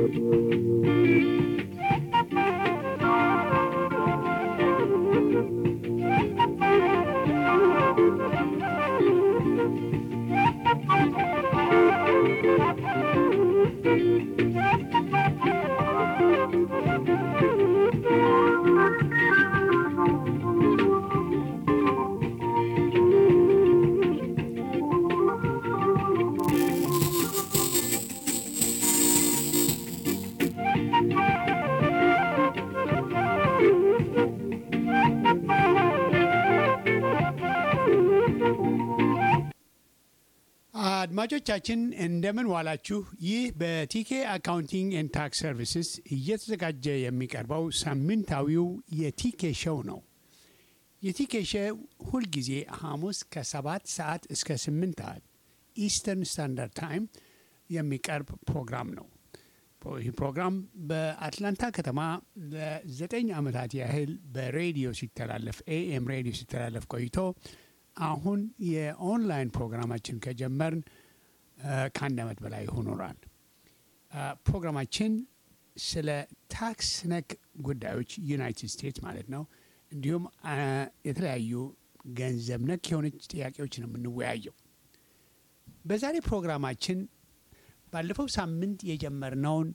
አድማጮቻችን እንደምን ዋላችሁ። ይህ በቲኬ አካውንቲንግ ኤንድ ታክስ ሰርቪስስ እየተዘጋጀ የሚቀርበው ሳምንታዊው የቲኬ ሾው ነው። የቲኬ ሾው ሁልጊዜ ሐሙስ ከሰባት ሰዓት እስከ ስምንት ሰዓት ኢስተርን ስታንዳርድ ታይም የሚቀርብ ፕሮግራም ነው። ይህ ፕሮግራም በአትላንታ ከተማ ለዘጠኝ ዓመታት ያህል በሬዲዮ ሲተላለፍ ኤኤም ሬዲዮ ሲተላለፍ ቆይቶ አሁን የኦንላይን ፕሮግራማችን ከጀመርን ከአንድ ዓመት በላይ ሆኖናል። ፕሮግራማችን ስለ ታክስ ነክ ጉዳዮች ዩናይትድ ስቴትስ ማለት ነው፣ እንዲሁም የተለያዩ ገንዘብ ነክ የሆነች ጥያቄዎች ነው የምንወያየው። በዛሬ ፕሮግራማችን ባለፈው ሳምንት የጀመርነውን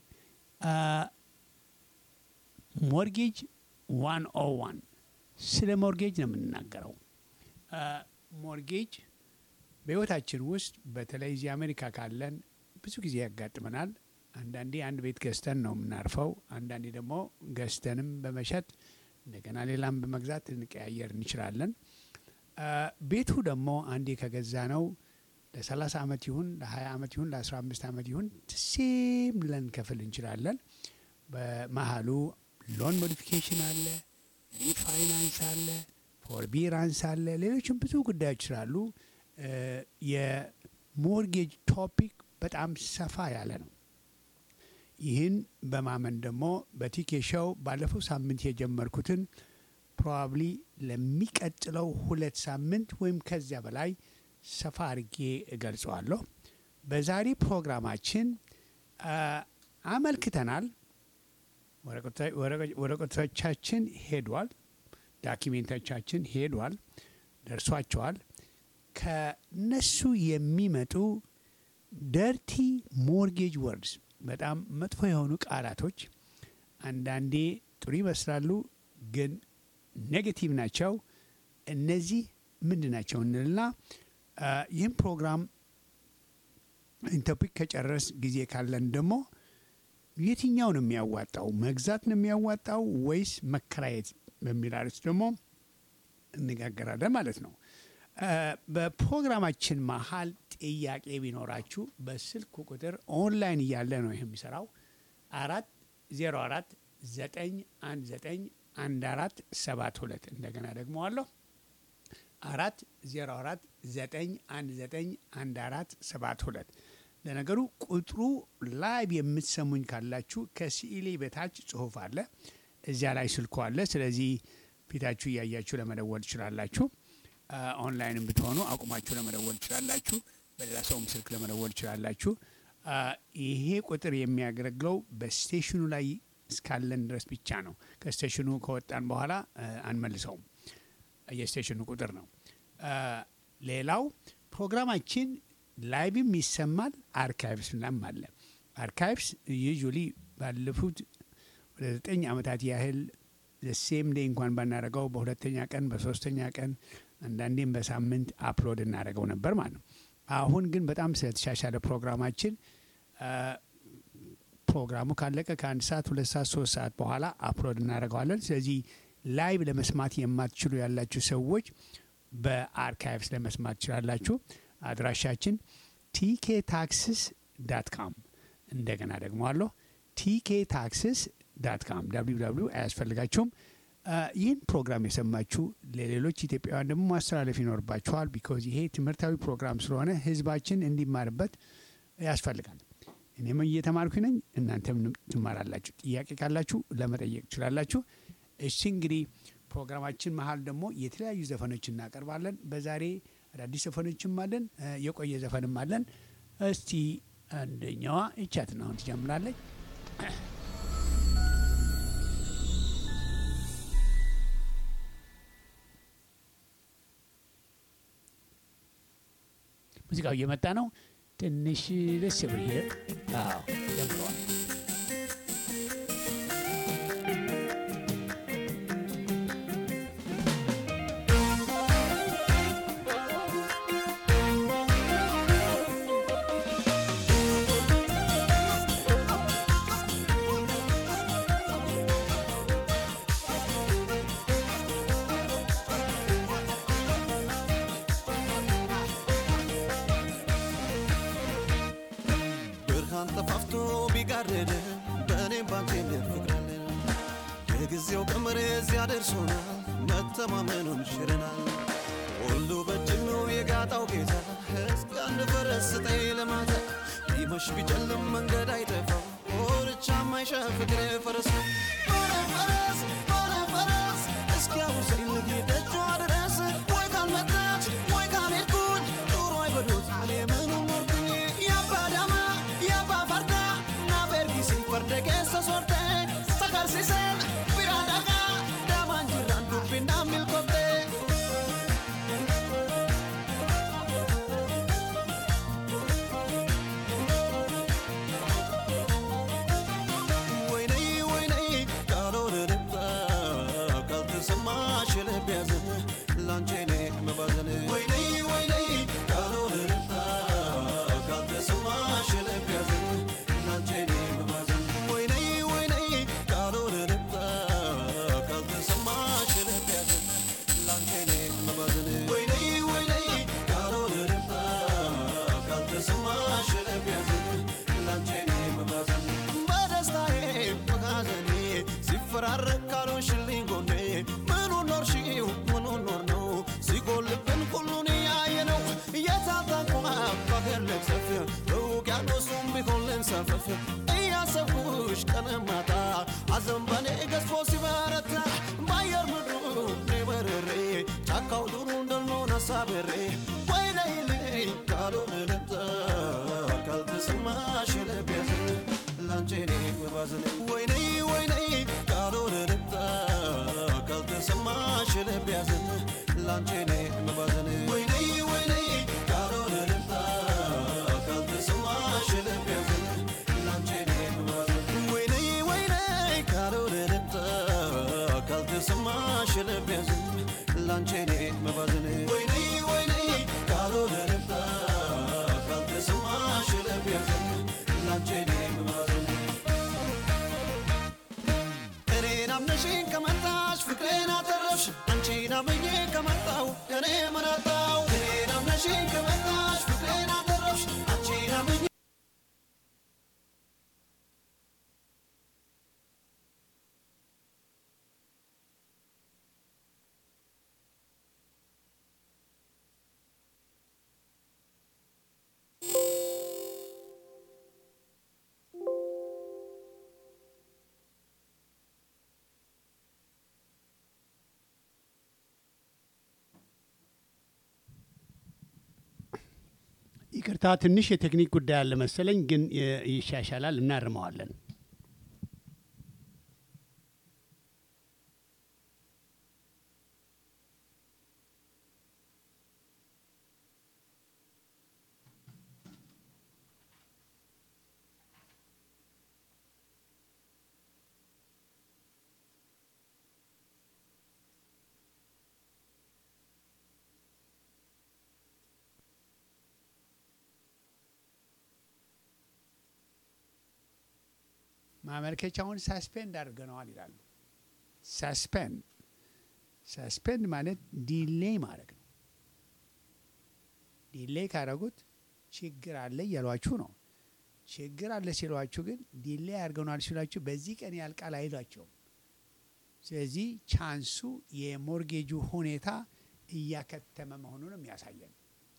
ሞርጌጅ ዋን ኦ ዋን ስለ ሞርጌጅ ነው የምንናገረው። ሞርጌጅ በሕይወታችን ውስጥ በተለይ እዚህ አሜሪካ ካለን ብዙ ጊዜ ያጋጥመናል። አንዳንዴ አንድ ቤት ገዝተን ነው የምናርፈው። አንዳንዴ ደግሞ ገዝተንም በመሸጥ እንደገና ሌላም በመግዛት ልንቀያየር እንችላለን። ቤቱ ደግሞ አንዴ ከገዛ ነው ለ30 ዓመት ይሁን ለ20 ዓመት ይሁን ለ15 ዓመት ይሁን ሴም ልንከፍል እንችላለን። በመሀሉ ሎን ሞዲፊኬሽን አለ፣ ሪፋይናንስ አለ ፎርቢራንስ አለ። ሌሎችም ብዙ ጉዳዮች ስላሉ የሞርጌጅ ቶፒክ በጣም ሰፋ ያለ ነው። ይህን በማመን ደግሞ በቲኬ ሾው ባለፈው ሳምንት የጀመርኩትን ፕሮባብሊ ለሚቀጥለው ሁለት ሳምንት ወይም ከዚያ በላይ ሰፋ አድርጌ እገልጸዋለሁ። በዛሬ ፕሮግራማችን አመልክተናል። ወረቀቶቻችን ሄዷል። ዳኪሜንቶቻችን ሄዷል፣ ደርሷቸዋል። ከነሱ የሚመጡ ደርቲ ሞርጌጅ ወርድስ በጣም መጥፎ የሆኑ ቃላቶች አንዳንዴ ጥሩ ይመስላሉ፣ ግን ኔጌቲቭ ናቸው። እነዚህ ምንድን ናቸው እንልና ይህም ፕሮግራም ቶፒክ ከጨረስ ጊዜ ካለን ደግሞ የትኛው ነው የሚያዋጣው? መግዛት ነው የሚያዋጣው ወይስ መከራየት በሚል አርዕስት ደግሞ እነጋገራለን ማለት ነው። በፕሮግራማችን መሀል ጥያቄ ቢኖራችሁ በስልክ ቁጥር ኦንላይን እያለ ነው ይህ የሚሰራው አራት ዜሮ አራት ዘጠኝ አንድ ዘጠኝ አንድ አራት ሰባት ሁለት እንደገና ደግሞ አለሁ አራት ዜሮ አራት ዘጠኝ አንድ ዘጠኝ አንድ አራት ሰባት ሁለት ለነገሩ ቁጥሩ ላይቭ የምትሰሙኝ ካላችሁ ከስኢሌ በታች ጽሁፍ አለ እዚያ ላይ ስልኩ አለ። ስለዚህ ፊታችሁ እያያችሁ ለመደወል ትችላላችሁ። ኦንላይንም ብትሆኑ አቁማችሁ ለመደወል ትችላላችሁ። በሌላ ሰውም ስልክ ለመደወል ትችላላችሁ። ይሄ ቁጥር የሚያገለግለው በስቴሽኑ ላይ እስካለን ድረስ ብቻ ነው። ከስቴሽኑ ከወጣን በኋላ አንመልሰውም። የስቴሽኑ ቁጥር ነው። ሌላው ፕሮግራማችን ላይቭም ይሰማል፣ አርካይቭስ ላም አለ። አርካይቭስ ዩዥሊ ባለፉት ወደ ዘጠኝ ዓመታት ያህል ሴም ዴይ እንኳን ባናደረገው በሁለተኛ ቀን በሶስተኛ ቀን አንዳንዴም በሳምንት አፕሎድ እናደረገው ነበር ማለት ነው። አሁን ግን በጣም ስለተሻሻለ ፕሮግራማችን ፕሮግራሙ ካለቀ ከአንድ ሰዓት ሁለት ሰዓት ሶስት ሰዓት በኋላ አፕሎድ እናደርገዋለን። ስለዚህ ላይቭ ለመስማት የማትችሉ ያላችሁ ሰዎች በአርካይቭስ ለመስማት ትችላላችሁ። አድራሻችን ቲኬ ታክስስ ዳት ካም እንደገና ደግሞ አለሁ ቲኬ ታክስስ ዳት ካም ዳብሊው ዳብሊው አያስፈልጋችሁም። ይህን ፕሮግራም የሰማችሁ ለሌሎች ኢትዮጵያውያን ደግሞ ማስተላለፍ ይኖርባችኋል። ቢኮዝ ይሄ ትምህርታዊ ፕሮግራም ስለሆነ ህዝባችን እንዲማርበት ያስፈልጋል። እኔም እየተማርኩ ነኝ፣ እናንተም ትማራላችሁ። ጥያቄ ካላችሁ ለመጠየቅ ትችላላችሁ። እሺ እንግዲህ ፕሮግራማችን መሀል ደግሞ የተለያዩ ዘፈኖች እናቀርባለን። በዛሬ አዳዲስ ዘፈኖችም አለን፣ የቆየ ዘፈንም አለን። እስቲ አንደኛዋ ይቻትና አሁን ትጀምራለች። ሙዚቃው እየመጣ ነው። ትንሽ ደስ ብር አዎ ጀምረዋል። ብርሃን ጠፋፍቶ ቢጋረድ በእኔም ባንቴም ፍቅራለን የጊዜው ቀመር እዚያ ደርሶናል መተማመኑን ሽረናል ሁሉ በእጅም ነው የጋጣው ጌታ እስከ አንድ ፈረስ ስጠኝ ለማታ ቢመሽ ቢጨልም መንገድ አይጠፋው ኦርቻ ማይሻ ፍቅር ፈረስ ነው ኦረ ፈረስ ኦረ ፈረስ እስኪያውሰኝ ልጌደጇ ድረስ ወይ ካልመጣች ወይ ካልሄድኩኝ ኑሮ አይበሉት እኔ ምኑን ኖርኩኝ የአባ ዳማ የአባ ፈርዳ ናበርጊሲ ፈርደ keessa sorte sagarsiisen bira dhagaa daamaan jirraan dubbinaan milkoofte. ወይነይ ወይነይ ካልሆነ ልባ ካልተሰማሽ ልብ ያዘን ላንቺ እኔ መባዘን ወይነይ ወይነይ ካልሆነ ልባ ካልተሰማሽ ልብ ያዘን ላንቺ እኔ መባዘን ወይነይ ወይነይ ካልሆነ ልባ ካልተሰማሽ ልብ ያዘን ላንቺ እኔ መባዘን ወይነይ ወይነይ ካልሆነ ልባ ካልተሰማሽ ልብ ያዘን ላንቺ እኔ መባዘን በደስታዬ በሐዘኔ ሲፈራረቅ ካልሆንሽልኝ ጎኔ ምኑን ኖርሽው ምኑን ኖር ነው ሲጎልብን ሁሉን እያየ ነው እየታጠቋ በአገር ልብሰፍ በውቅያኖሱም ቢሆን ልንሰፈፍ እያሰብኩሽ ቀን ማታ ሐዘን በኔ ገዝፎ ሲበረታ በአየር ምድሩ እኔ በርሬ ጫካው ዱሩ እንደልሆን አሳብሬ ወይነይልኝ ካልሆነ ልምጣ ካልተሰማሽ ልብ ያዘን ላንቺ እኔ መባዘን ወይነይ ወይነይ ካልሆነ ልምጣ ካልተሰማሽ ልብ ያዘን ላንቺ እኔ መባዘን ወይነይ ወይነይ ካልሆነ ልምጣ ካልተሰማሽ ልብ ያዘን ላንቺ እኔ መባዘን ወይነይ ወይነይ ካልሆነ ልምጣ ካልተሰማሽ ልብ ያዘን ላንቺ እኔ መባዘን ወይነይ ወይነይ ካልሆነ ልምጣ ካልተሰማሽ ልብ ያዘን ላንቺ እኔ መባዘን እኔን አምነሽኝ ከመጣሽ ፍቅሬን አተረፍሽ አንቺን አምኜ ከመጣው እኔ ምን አጣው እኔን አምነሽኝ ከመጣሽ ፍቅሬን አተረፍሽ አንቺን አምኜ ይቅርታ ትንሽ የቴክኒክ ጉዳይ አለ መሰለኝ፣ ግን የ- ይሻሻላል፣ እናርመዋለን። ማመልከቻውን ሳስፔንድ አድርገነዋል ይላሉ። ሳስፔንድ ሳስፔንድ ማለት ዲሌይ ማድረግ ነው። ዲሌይ ካደረጉት ችግር አለ እያሏችሁ ነው። ችግር አለ ሲሏችሁ ግን ዲሌይ አድርገናል ሲሏችሁ በዚህ ቀን ያልቃል አይሏቸውም። ስለዚህ ቻንሱ የሞርጌጁ ሁኔታ እያከተመ መሆኑን የሚያሳየን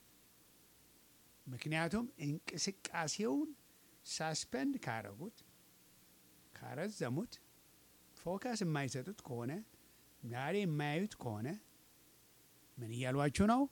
ምክንያቱም እንቅስቃሴውን ሳስፔንድ ካደረጉት ካረዘሙት ፎከስ የማይሰጡት ከሆነ ዛሬ የማያዩት ከሆነ ምን እያሏችሁ ነው?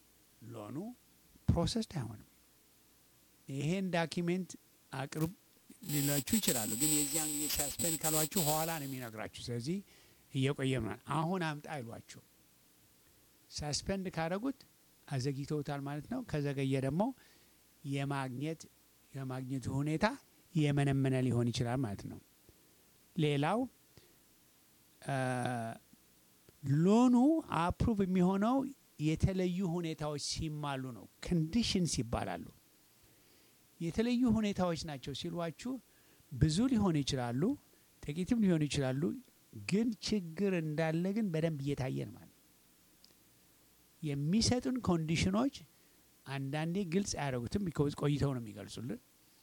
ሎኑ ፕሮሰስድ አይሆንም። ይሄን ዳኪሜንት አቅርብ ሊላችሁ ይችላሉ። ግን የዚያን ጊዜ ሳስፔንድ ካሏችሁ ኋላ ነው የሚነግራችሁ። ስለዚህ እየቆየ ምናል አሁን አምጣ አይሏችሁ። ሳስፔንድ ካደረጉት አዘግይተውታል ማለት ነው። ከዘገየ ደግሞ የማግኘት የማግኘቱ ሁኔታ የመነመነ ሊሆን ይችላል ማለት ነው። ሌላው ሎኑ አፕሩቭ የሚሆነው የተለዩ ሁኔታዎች ሲማሉ ነው። ኮንዲሽንስ ይባላሉ። የተለዩ ሁኔታዎች ናቸው ሲሏችሁ ብዙ ሊሆኑ ይችላሉ፣ ጥቂትም ሊሆኑ ይችላሉ። ግን ችግር እንዳለ ግን በደንብ እየታየን ማለት ነው። የሚሰጡን ኮንዲሽኖች አንዳንዴ ግልጽ አያደርጉትም፣ ቢኮዝ ቆይተው ነው የሚገልጹልን።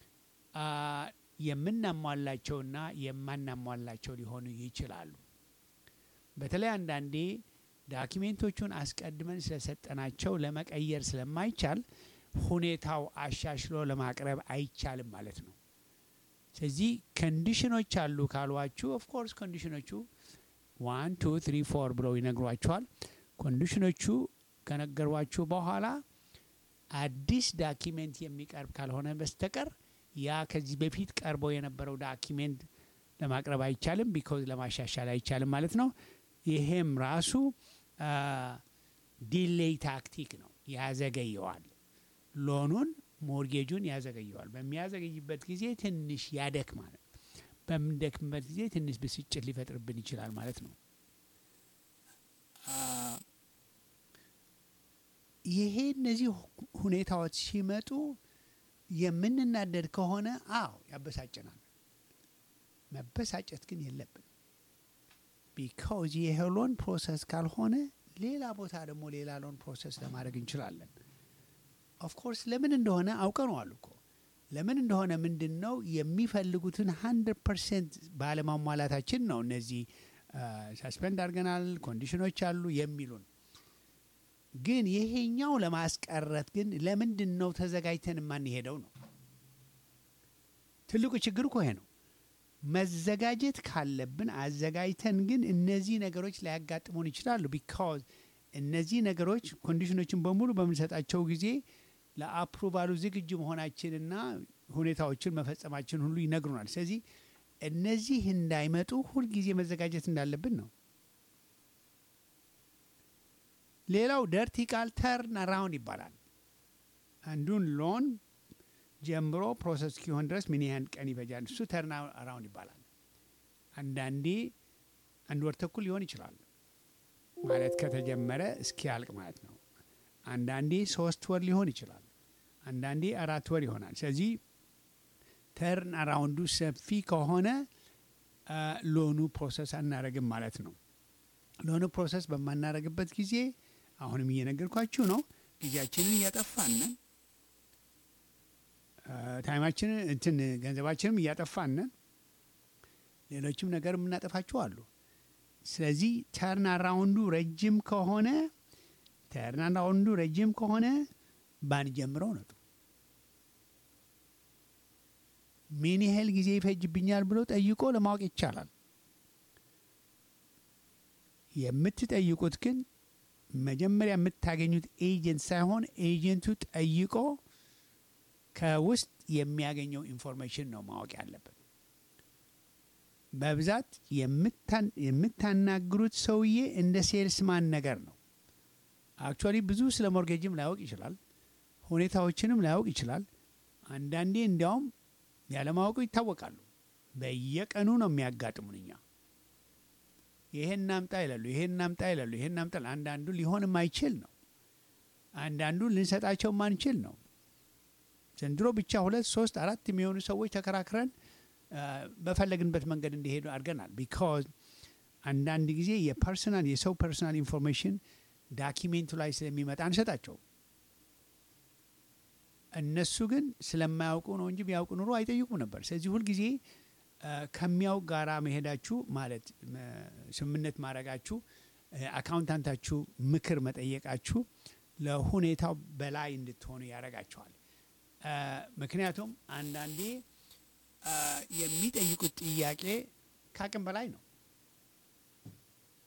የምናሟላቸውና የማናሟላቸው ሊሆኑ ይችላሉ። በተለይ አንዳንዴ ዳኪሜንቶቹን አስቀድመን ስለሰጠናቸው ለመቀየር ስለማይቻል ሁኔታው አሻሽሎ ለማቅረብ አይቻልም ማለት ነው። ስለዚህ ኮንዲሽኖች አሉ ካሏችሁ፣ ኦፍኮርስ ኮንዲሽኖቹ ዋን ቱ ትሪ ፎር ብለው ይነግሯችኋል። ኮንዲሽኖቹ ከነገሯችሁ በኋላ አዲስ ዳኪሜንት የሚቀርብ ካልሆነ በስተቀር ያ ከዚህ በፊት ቀርቦ የነበረው ዳኪሜንት ለማቅረብ አይቻልም፣ ቢኮዝ ለማሻሻል አይቻልም ማለት ነው። ይሄም ራሱ ዲሌይ ታክቲክ ነው፣ ያዘገየዋል። ሎኑን ሞርጌጁን ያዘገየዋል። በሚያዘገይበት ጊዜ ትንሽ ያደክማል። በምንደክምበት ጊዜ ትንሽ ብስጭት ሊፈጥርብን ይችላል ማለት ነው። ይሄ እነዚህ ሁኔታዎች ሲመጡ የምንናደድ ከሆነ አዎ ያበሳጭናል። መበሳጨት ግን የለብን ቢካውዝ ይሄ ሎን ፕሮሰስ ካልሆነ ሌላ ቦታ ደግሞ ሌላ ሎን ፕሮሰስ ለማድረግ እንችላለን። ኦፍኮርስ ለምን እንደሆነ አውቀነዋል እኮ ለምን እንደሆነ ምንድን ነው የሚፈልጉትን ሀንድረድ ፐርሰንት ባለማሟላታችን ነው። እነዚህ ሳስፔንድ አድርገናል፣ ኮንዲሽኖች አሉ የሚሉን ግን ይሄኛው ለማስቀረት ግን ለምንድን ነው ተዘጋጅተን የማንሄደው ነው ትልቁ ችግር እኮ ይሄ ነው። መዘጋጀት ካለብን አዘጋጅተን ግን እነዚህ ነገሮች ሊያጋጥሙን ይችላሉ። ቢካዝ እነዚህ ነገሮች ኮንዲሽኖችን በሙሉ በምንሰጣቸው ጊዜ ለአፕሩቫሉ ዝግጁ መሆናችንና ሁኔታዎችን መፈጸማችን ሁሉ ይነግሩናል። ስለዚህ እነዚህ እንዳይመጡ ሁልጊዜ መዘጋጀት እንዳለብን ነው። ሌላው ደርቲ ቃል ተርን አራውንድ ይባላል። አንዱን ሎን ጀምሮ ፕሮሰስ እስኪሆን ድረስ ምን ያህል ቀን ይፈጃል? እሱ ተርን አራውንድ ይባላል። አንዳንዴ አንድ ወር ተኩል ሊሆን ይችላል ማለት ከተጀመረ እስኪያልቅ ማለት ነው። አንዳንዴ ሶስት ወር ሊሆን ይችላል። አንዳንዴ አራት ወር ይሆናል። ስለዚህ ተርን አራውንዱ ሰፊ ከሆነ ሎኑ ፕሮሰስ አናረግም ማለት ነው። ሎኑ ፕሮሰስ በማናረግበት ጊዜ አሁንም እየነገርኳችሁ ነው፣ ጊዜያችንን እያጠፋንን ታይማችንን እንትን ገንዘባችንም እያጠፋንን ሌሎችም ነገር የምናጠፋቸው አሉ። ስለዚህ ተርን አራውንዱ ረጅም ከሆነ ተርን አራውንዱ ረጅም ከሆነ ባንጀምረው ነው። ምን ያህል ጊዜ ይፈጅብኛል ብሎ ጠይቆ ለማወቅ ይቻላል። የምትጠይቁት ግን መጀመሪያ የምታገኙት ኤጀንት ሳይሆን ኤጀንቱ ጠይቆ ከውስጥ የሚያገኘው ኢንፎርሜሽን ነው ማወቅ ያለበት። በብዛት የምታናግሩት ሰውዬ እንደ ሴልስማን ነገር ነው። አክቹዋሊ ብዙ ስለ ሞርጌጅም ላያውቅ ይችላል፣ ሁኔታዎችንም ላያውቅ ይችላል። አንዳንዴ እንዲያውም ያለማወቁ ይታወቃሉ። በየቀኑ ነው የሚያጋጥሙን እኛ ይሄን ናምጣ ይላሉ፣ ይሄን ናምጣ ይላሉ፣ ይሄን ናምጣ። አንዳንዱ ሊሆን የማይችል ነው። አንዳንዱ ልንሰጣቸው ማንችል ነው። ዘንድሮ ብቻ ሁለት ሶስት አራት የሚሆኑ ሰዎች ተከራክረን በፈለግንበት መንገድ እንዲሄዱ አድርገናል። ቢካዝ አንዳንድ ጊዜ የፐርሰናል የሰው ፐርሰናል ኢንፎርሜሽን ዳኪሜንቱ ላይ ስለሚመጣ አንሰጣቸው። እነሱ ግን ስለማያውቁ ነው እንጂ ቢያውቁ ኑሮ አይጠይቁም ነበር። ስለዚህ ሁልጊዜ ከሚያውቅ ጋራ መሄዳችሁ ማለት ስምምነት ማድረጋችሁ፣ አካውንታንታችሁ ምክር መጠየቃችሁ ለሁኔታው በላይ እንድትሆኑ ያደርጋችኋል። ምክንያቱም አንዳንዴ የሚጠይቁት ጥያቄ ከአቅም በላይ ነው።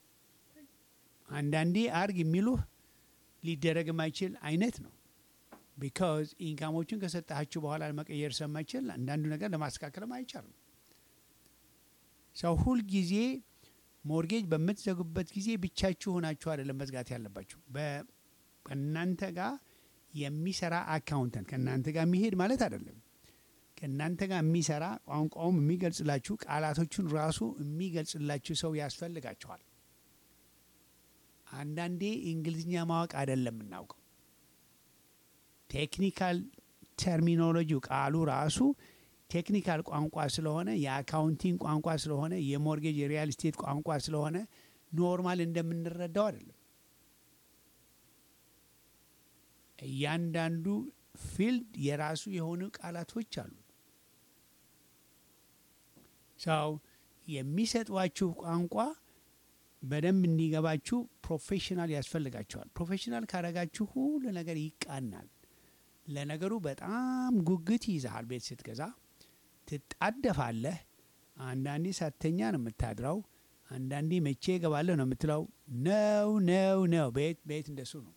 አንዳንዴ አርግ የሚሉህ ሊደረግ የማይችል አይነት ነው። ቢካዝ ኢንካሞችን ከሰጣችሁ በኋላ መቀየር ስለማይችል አንዳንዱ ነገር ለማስተካከልም አይቻልም። ሰው ሁል ጊዜ ሞርጌጅ በምትዘጉበት ጊዜ ብቻችሁ ሆናችሁ አይደለም መዝጋት ያለባችሁ። ከእናንተ ጋር የሚሰራ አካውንተንት ከእናንተ ጋር የሚሄድ ማለት አይደለም። ከእናንተ ጋር የሚሰራ ቋንቋውም የሚገልጽላችሁ ቃላቶቹን ራሱ የሚገልጽላችሁ ሰው ያስፈልጋችኋል። አንዳንዴ እንግሊዝኛ ማወቅ አይደለም የምናውቀው ቴክኒካል ተርሚኖሎጂው ቃሉ ራሱ ቴክኒካል ቋንቋ ስለሆነ የአካውንቲንግ ቋንቋ ስለሆነ የሞርጌጅ የሪያል ስቴት ቋንቋ ስለሆነ ኖርማል እንደምንረዳው አይደለም። እያንዳንዱ ፊልድ የራሱ የሆኑ ቃላቶች አሉ። ሰው የሚሰጧችሁ ቋንቋ በደንብ እንዲገባችሁ ፕሮፌሽናል ያስፈልጋቸዋል። ፕሮፌሽናል ካረጋችሁ ሁሉ ነገር ይቃናል። ለነገሩ በጣም ጉጉት ይይዛሃል። ቤት ስትገዛ ትጣደፋለህ። አንዳንዴ ሳተኛ ነው የምታድረው። አንዳንዴ መቼ እገባለሁ ነው የምትለው። ነው ነው ነው ቤት ቤት እንደሱ ነው።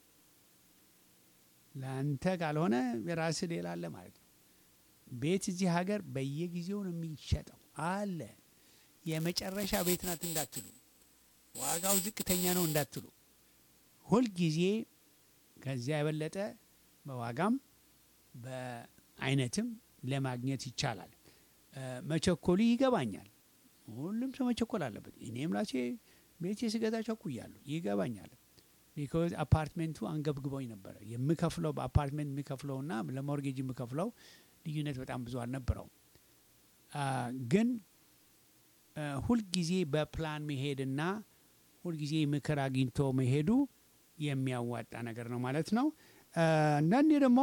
ለአንተ ካልሆነ የራስህ ሌላ አለ ማለት ነው። ቤት እዚህ ሀገር በየጊዜው ነው የሚሸጠው አለ። የመጨረሻ ቤት ናት እንዳትሉ፣ ዋጋው ዝቅተኛ ነው እንዳትሉ። ሁልጊዜ ከዚያ የበለጠ በዋጋም በአይነትም ለማግኘት ይቻላል። መቸኮሉ ይገባኛል። ሁሉም ሰው መቸኮል አለበት። እኔም ራሴ ቤት ስገዛ ቸኩያለሁ፣ ይገባኛል። ቢኮዝ አፓርትሜንቱ አንገብግቦኝ ነበረ። የምከፍለው በአፓርትሜንት የምከፍለውና ለሞርጌጅ የምከፍለው ልዩነት በጣም ብዙ አልነበረውም። ግን ሁልጊዜ በፕላን መሄድና ሁልጊዜ ምክር አግኝቶ መሄዱ የሚያዋጣ ነገር ነው ማለት ነው። አንዳንዴ ደግሞ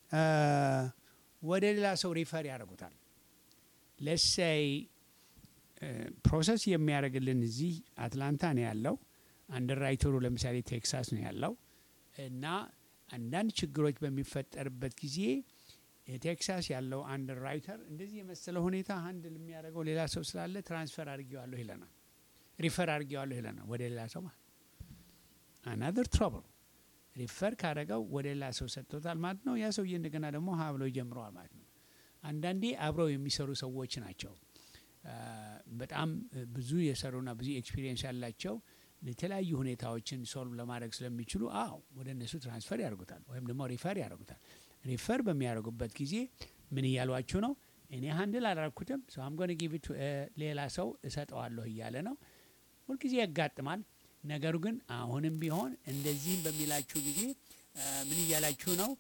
ወደ ሌላ ሰው ሪፈር ያደርጉታል። ለሳይ ፕሮሰስ የሚያደርግልን እዚህ አትላንታ ነው ያለው። አንደርራይተሩ ለምሳሌ ቴክሳስ ነው ያለው እና አንዳንድ ችግሮች በሚፈጠርበት ጊዜ ቴክሳስ ያለው አንደርራይተር እንደዚህ የመሰለ ሁኔታ አንድል የሚያደርገው ሌላ ሰው ስላለ ትራንስፈር አድርጌዋለሁ ይለናል፣ ሪፈር አድርጌዋለሁ ይለናል ወደ ሌላ ሰው ማለት አናዘር ትሮብል ሪፈር ካደረገው ወደ ሌላ ሰው ሰጥቶታል ማለት ነው። ያ ሰውዬ እንደገና ደግሞ ሀ ብሎ ይጀምረዋል ማለት ነው። አንዳንዴ አብረው የሚሰሩ ሰዎች ናቸው በጣም ብዙ የሰሩና ብዙ ኤክስፒሪየንስ ያላቸው የተለያዩ ሁኔታዎችን ሶልቭ ለማድረግ ስለሚችሉ አዎ ወደ እነሱ ትራንስፈር ያደርጉታል ወይም ደግሞ ሪፈር ያደርጉታል። ሪፈር በሚያደርጉበት ጊዜ ምን እያሏችሁ ነው? እኔ ሀንድል አላረኩትም ሰው አምጎን ጊቪት ሌላ ሰው እሰጠዋለሁ እያለ ነው። ሁልጊዜ ያጋጥማል። ነገሩ ግን አሁንም ቢሆን እንደዚህም በሚላችሁ ጊዜ ምን እያላችሁ ነው?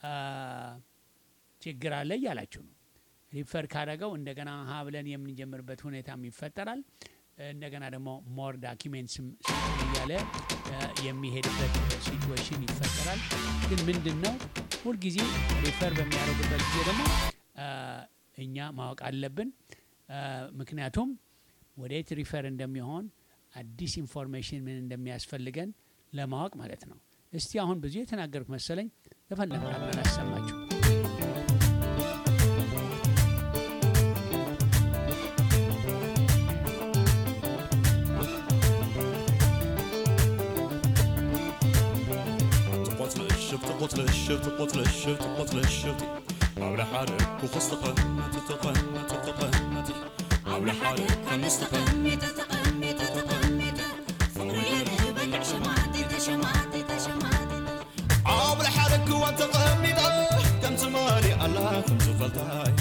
ችግር አለ እያላችሁ ነው። ሪፈር ካደረገው እንደገና ሀ ብለን የምንጀምርበት ሁኔታም ይፈጠራል። እንደገና ደግሞ ሞር ዳኪሜንትስም እያለ የሚሄድበት ሲትዌሽን ይፈጠራል። ግን ምንድን ነው ሁልጊዜ ሪፈር በሚያደርጉበት ጊዜ ደግሞ እኛ ማወቅ አለብን። ምክንያቱም ወዴት ሪፈር እንደሚሆን አዲስ ኢንፎርሜሽን ምን እንደሚያስፈልገን ለማወቅ ማለት ነው። እስቲ አሁን ብዙ የተናገርኩ መሰለኝ። ተፈለግ አላሰማችሁ تقتلشف تقتلشف تقتلشف حول حالك وخصتقن تتقن تتقن حول حالك خمستقن تتقن تتقن فقولي بلع شمعتي تشمعتي تشمعتي حول حالك وتقني كم تمالي على خمس فلتاي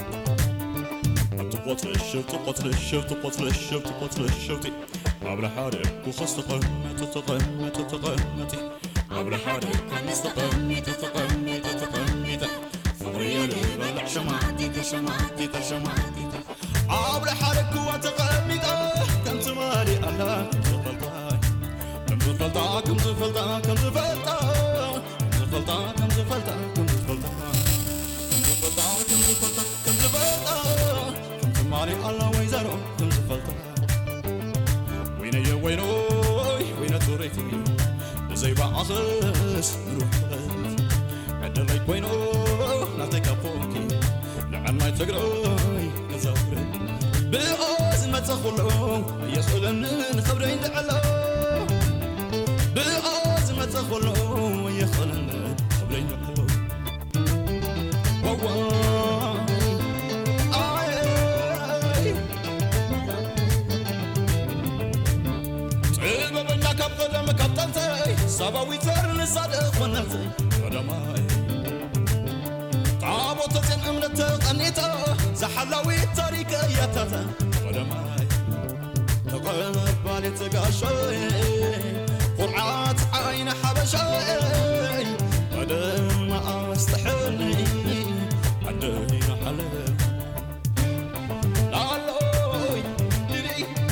تقتلشف تقتلشف تقتلشف تقتلشف حول حالك وخصتقن تتقن تتقن حول حالك خمستقن تتقن تتقن فقولي بلع شمعتي تشمعتي تشمعتي عبر حالك وتقني كم تمالي على كم زفلتا كم زفلتا كم زفلتا كم زفلتا كم زفلتا كم زفلتا كم زفلتا كم زفلتا كم زفلتا كم زفلتا كم تمالي على ويزارو كم زفلتا وين يا وينو وين توريتي زي بعصس نروح عدلي كوينو نعطيك فوقي لعن ما تقرأي نزافر بأوز ما تخلو يخلن خبرين لعلو بأوز ما تخلو يخلن خبرين لعلو ሰባዊተር ንሳድቕ ኮነተይ ቀዳማይ ታቦተ ጽዮን እምነት ተቐኒታ ዝሓላዊት ታሪክ እያታታ ቀዳማይ ተቐባሊት ጋሻይ ቁርዓት ዓይነ ሓበሻይ ቀደማ ኣስተሕኒ ዓደይና ሓለ ላሎይ ድሪ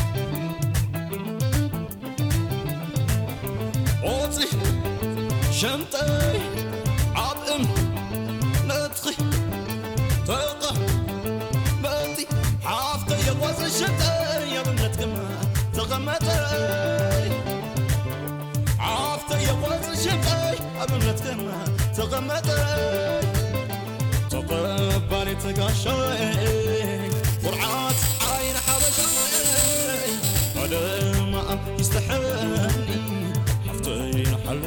ኦፂ ሸምጠይ ዓብእም ነጥኺ ተቐ በቲ ሓፍተ የጓዘ ሸጠይ የብነት ግማ ተቐመጠይ ሓፍተ የጓዘ ሸጠይ ኣብነት ግማ ተቐመጠይ ተቐባሊ ተጋሻይ ቁርዓት ዓይነ ሓበሻይ ቀደማ ይስተሕኒ ሓፍተይ ንሓለ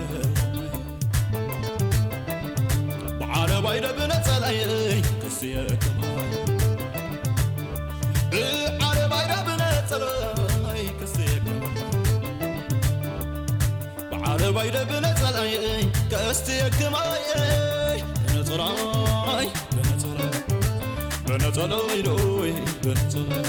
ብዓረባይ ደብነፀላይ ክስየከማ ብዓረባይ ደብነፀላይ ክስየከማ ብዓረባይ ደብነፀላይ ከስትየክማይ በነፀራይ በነፀራይ በነፀላይ ዶይ በነፀላይ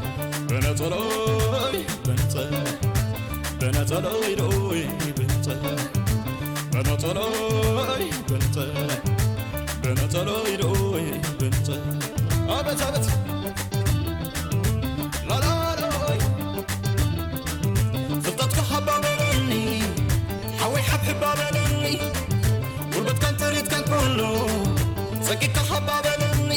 በነፀላይ በነፀላይ በነፀላይ ዶይ በነፀላይ በነፀላይ በነፀላይ በነፀላይ ዶይ በነፀላይ አበት አበት ላላሎይ ፍልጠትካ ሓባበለኒ ሓወይ ሓብሕባበለኒ ጉልበትካን ትሪትካን ኩሉ ፀቂካ ሓባበለኒ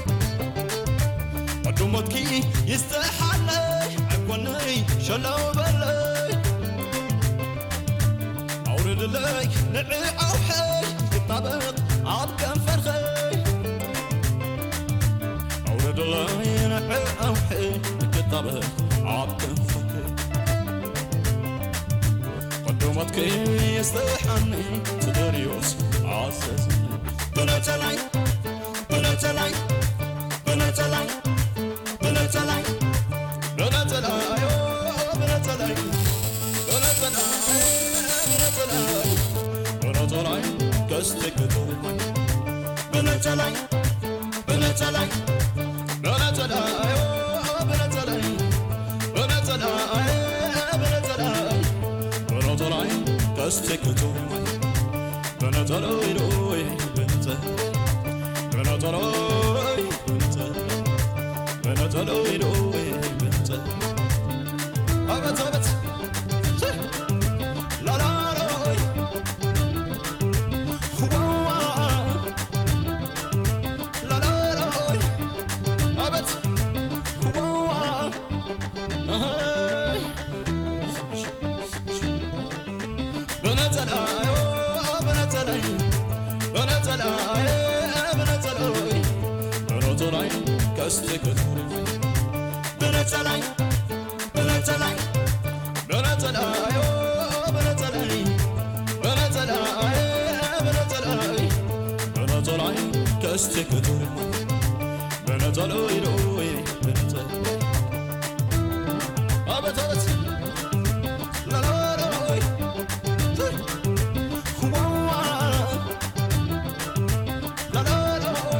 ቀዱሞትኪ ይስተሓለይ ዓኮነይ ሸላው በለይ ኣውርድለይ ንዕ ኣውሐይ ክጣበቕ ኣብ ከንፈርኸይ ኣውርድለይ ንዕ ኣውሐይ ክጣበቕ ኣብ ከንፈርኸይ ቀዱሞትኪ ይስተሓኒ ትደርዮስ ዓሰስኒ ብነተላይ ብነተላይ ብነተላይ ብነተላይ ብነተላይ ብነተላይ ብነተላይ ብነተላይ ብነተላይ ከስትክትርማይ ብነተላይ ብነተላይ ብነተላይ ብነተላይ ብነተላይ ብነተላይ ብነተላይ ከስትክትርማይ ብነተላይ ዶይ ብነተላይ ብነተላይ ብነተላይ ብነተላይ ዶይ ብነተላይ አበት አበት ላላሎይ ዋዋ ላላሎይ አበት ዋዋ አይ በነተላይ በነተላይ በነተላይ በነተላይ በነተላይ ከስትክትርማይ በነተላይ በነተላይ በነተላይ በነተላይ በነተላይ በነተላይ በነተላይ ከስትክትርማይ በነተላይ ዶይ በነተላይ አበት አበት ላላሎይ ዋዋ ላላሎይ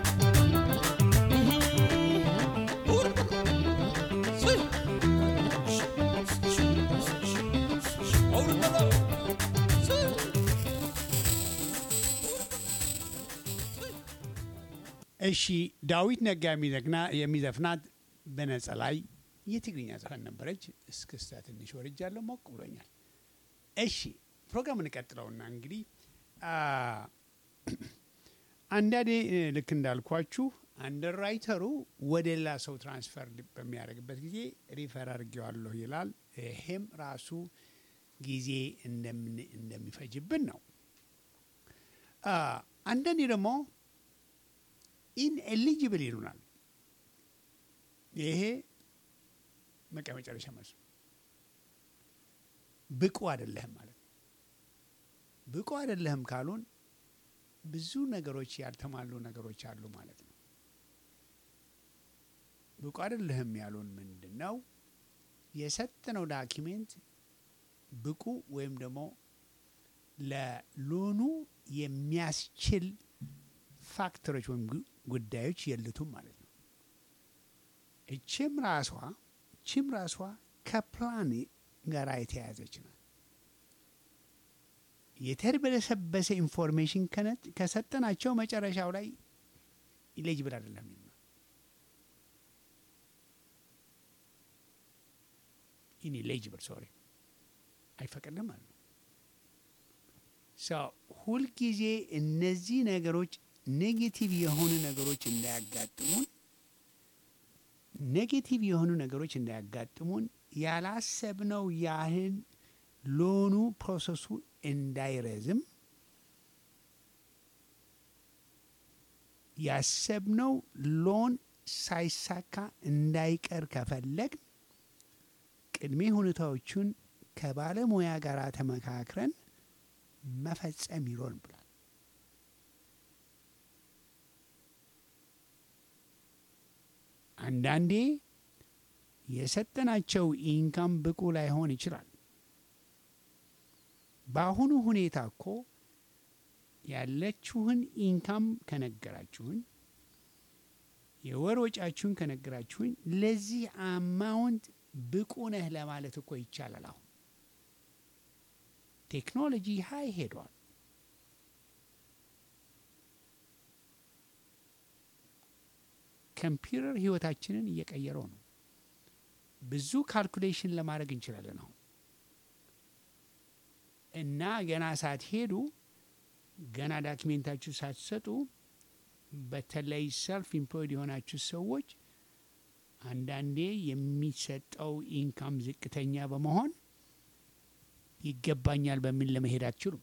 እሺ ዳዊት ነጋ የሚዘግና- የሚዘፍናት በነጸ ላይ የትግርኛ ዘፈን ነበረች። እስክስታ ትንሽ ወርጃለሁ፣ ሞቅ ብሎኛል። እሺ ፕሮግራም እንቀጥለውና እንግዲህ አ፣ አንዳንዴ እ፣ ልክ እንዳልኳችሁ አንደርራይተሩ ወደ ሌላ ሰው ትራንስፈር በሚያደርግበት ጊዜ ሪፈር አድርጌዋለሁ ይላል። ይሄም ራሱ ጊዜ እንደምን- እንደሚፈጅብን ነው። አ፣ አንዳንዴ ደግሞ ኢንኤሊጅብል ይሉናል። ይሄ በቃ መጨረሻ መልሱ ብቁ አይደለህም ማለት ነው። ብቁ አይደለህም ካሉን ብዙ ነገሮች ያልተሟሉ ነገሮች አሉ ማለት ነው። ብቁ አይደለህም ያሉን ምንድን ነው? የሰጠነው ዳኪሜንት ብቁ ወይም ደግሞ ለሎኑ የሚያስችል ፋክተሮች ወይም ጉ- ጉዳዮች የሉትም ማለት ነው። እችም ራሷ እችም ራሷ ከፕላን ጋር የተያያዘች ናት። የተርበለሰበሰ ኢንፎርሜሽን ከነ- ከሰጠናቸው መጨረሻው ላይ ኢሌጅብል አይደለም የሚሆነው። ኢንኤሊጅብል ሶሪ አይፈቅድም ማለት ነው። ሰው ሁልጊዜ እነዚህ ነገሮች ኔጌቲቭ የሆኑ ነገሮች እንዳያጋጥሙን ኔጌቲቭ የሆኑ ነገሮች እንዳያጋጥሙን ያላሰብነው ያህል ሎኑ ፕሮሰሱ እንዳይረዝም ያሰብነው ሎን ሳይሳካ እንዳይቀር ከፈለግ ቅድሜ ሁኔታዎቹን ከባለሙያ ጋር ተመካክረን መፈጸም ይሮን ብሏል። አንዳንዴ የሰጠናቸው ኢንካም ብቁ ላይሆን ይችላል። በአሁኑ ሁኔታ እኮ ያለችሁን ኢንካም ከነገራችሁን የወር ወጫችሁን ከነገራችሁኝ ለዚህ አማውንት ብቁ ነህ ለማለት እኮ ይቻላል። አሁን ቴክኖሎጂ ሀይ ሄዷል። ኮምፒውተር ህይወታችንን እየቀየረው ነው። ብዙ ካልኩሌሽን ለማድረግ እንችላለን አሁን እና ገና ሳትሄዱ ገና ዳክሜንታችሁ ሳትሰጡ በተለይ ሰልፍ ኢምፕሎይድ የሆናችሁ ሰዎች አንዳንዴ የሚሰጠው ኢንካም ዝቅተኛ በመሆን ይገባኛል በሚል ለመሄድ አትችሉም።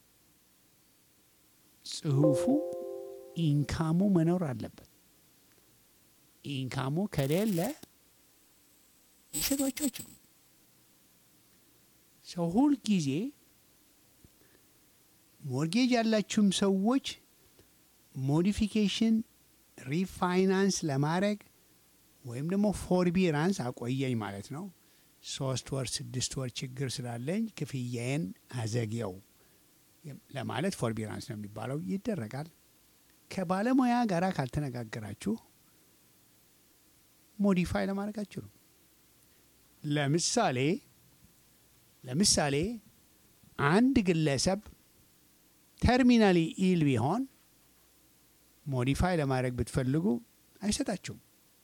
ጽሁፉ ኢንካሙ መኖር አለበት። ኢንካሙ ከሌለ ሊሰጧቸው አይችሉም። ሰው ሁል ጊዜ ሞርጌጅ ያላችሁም ሰዎች ሞዲፊኬሽን ሪፋይናንስ ለማድረግ ወይም ደግሞ ፎርቢራንስ አቆየኝ ማለት ነው። ሶስት ወር ስድስት ወር ችግር ስላለኝ ክፍያዬን አዘግየው ለማለት ፎርቢራንስ ነው የሚባለው ይደረጋል። ከባለሙያ ጋር ካልተነጋገራችሁ ሞዲፋይ ለማድረግ አትችሉም። ለምሳሌ ለምሳሌ አንድ ግለሰብ ተርሚናሊ ኢል ቢሆን ሞዲፋይ ለማድረግ ብትፈልጉ አይሰጣችሁም።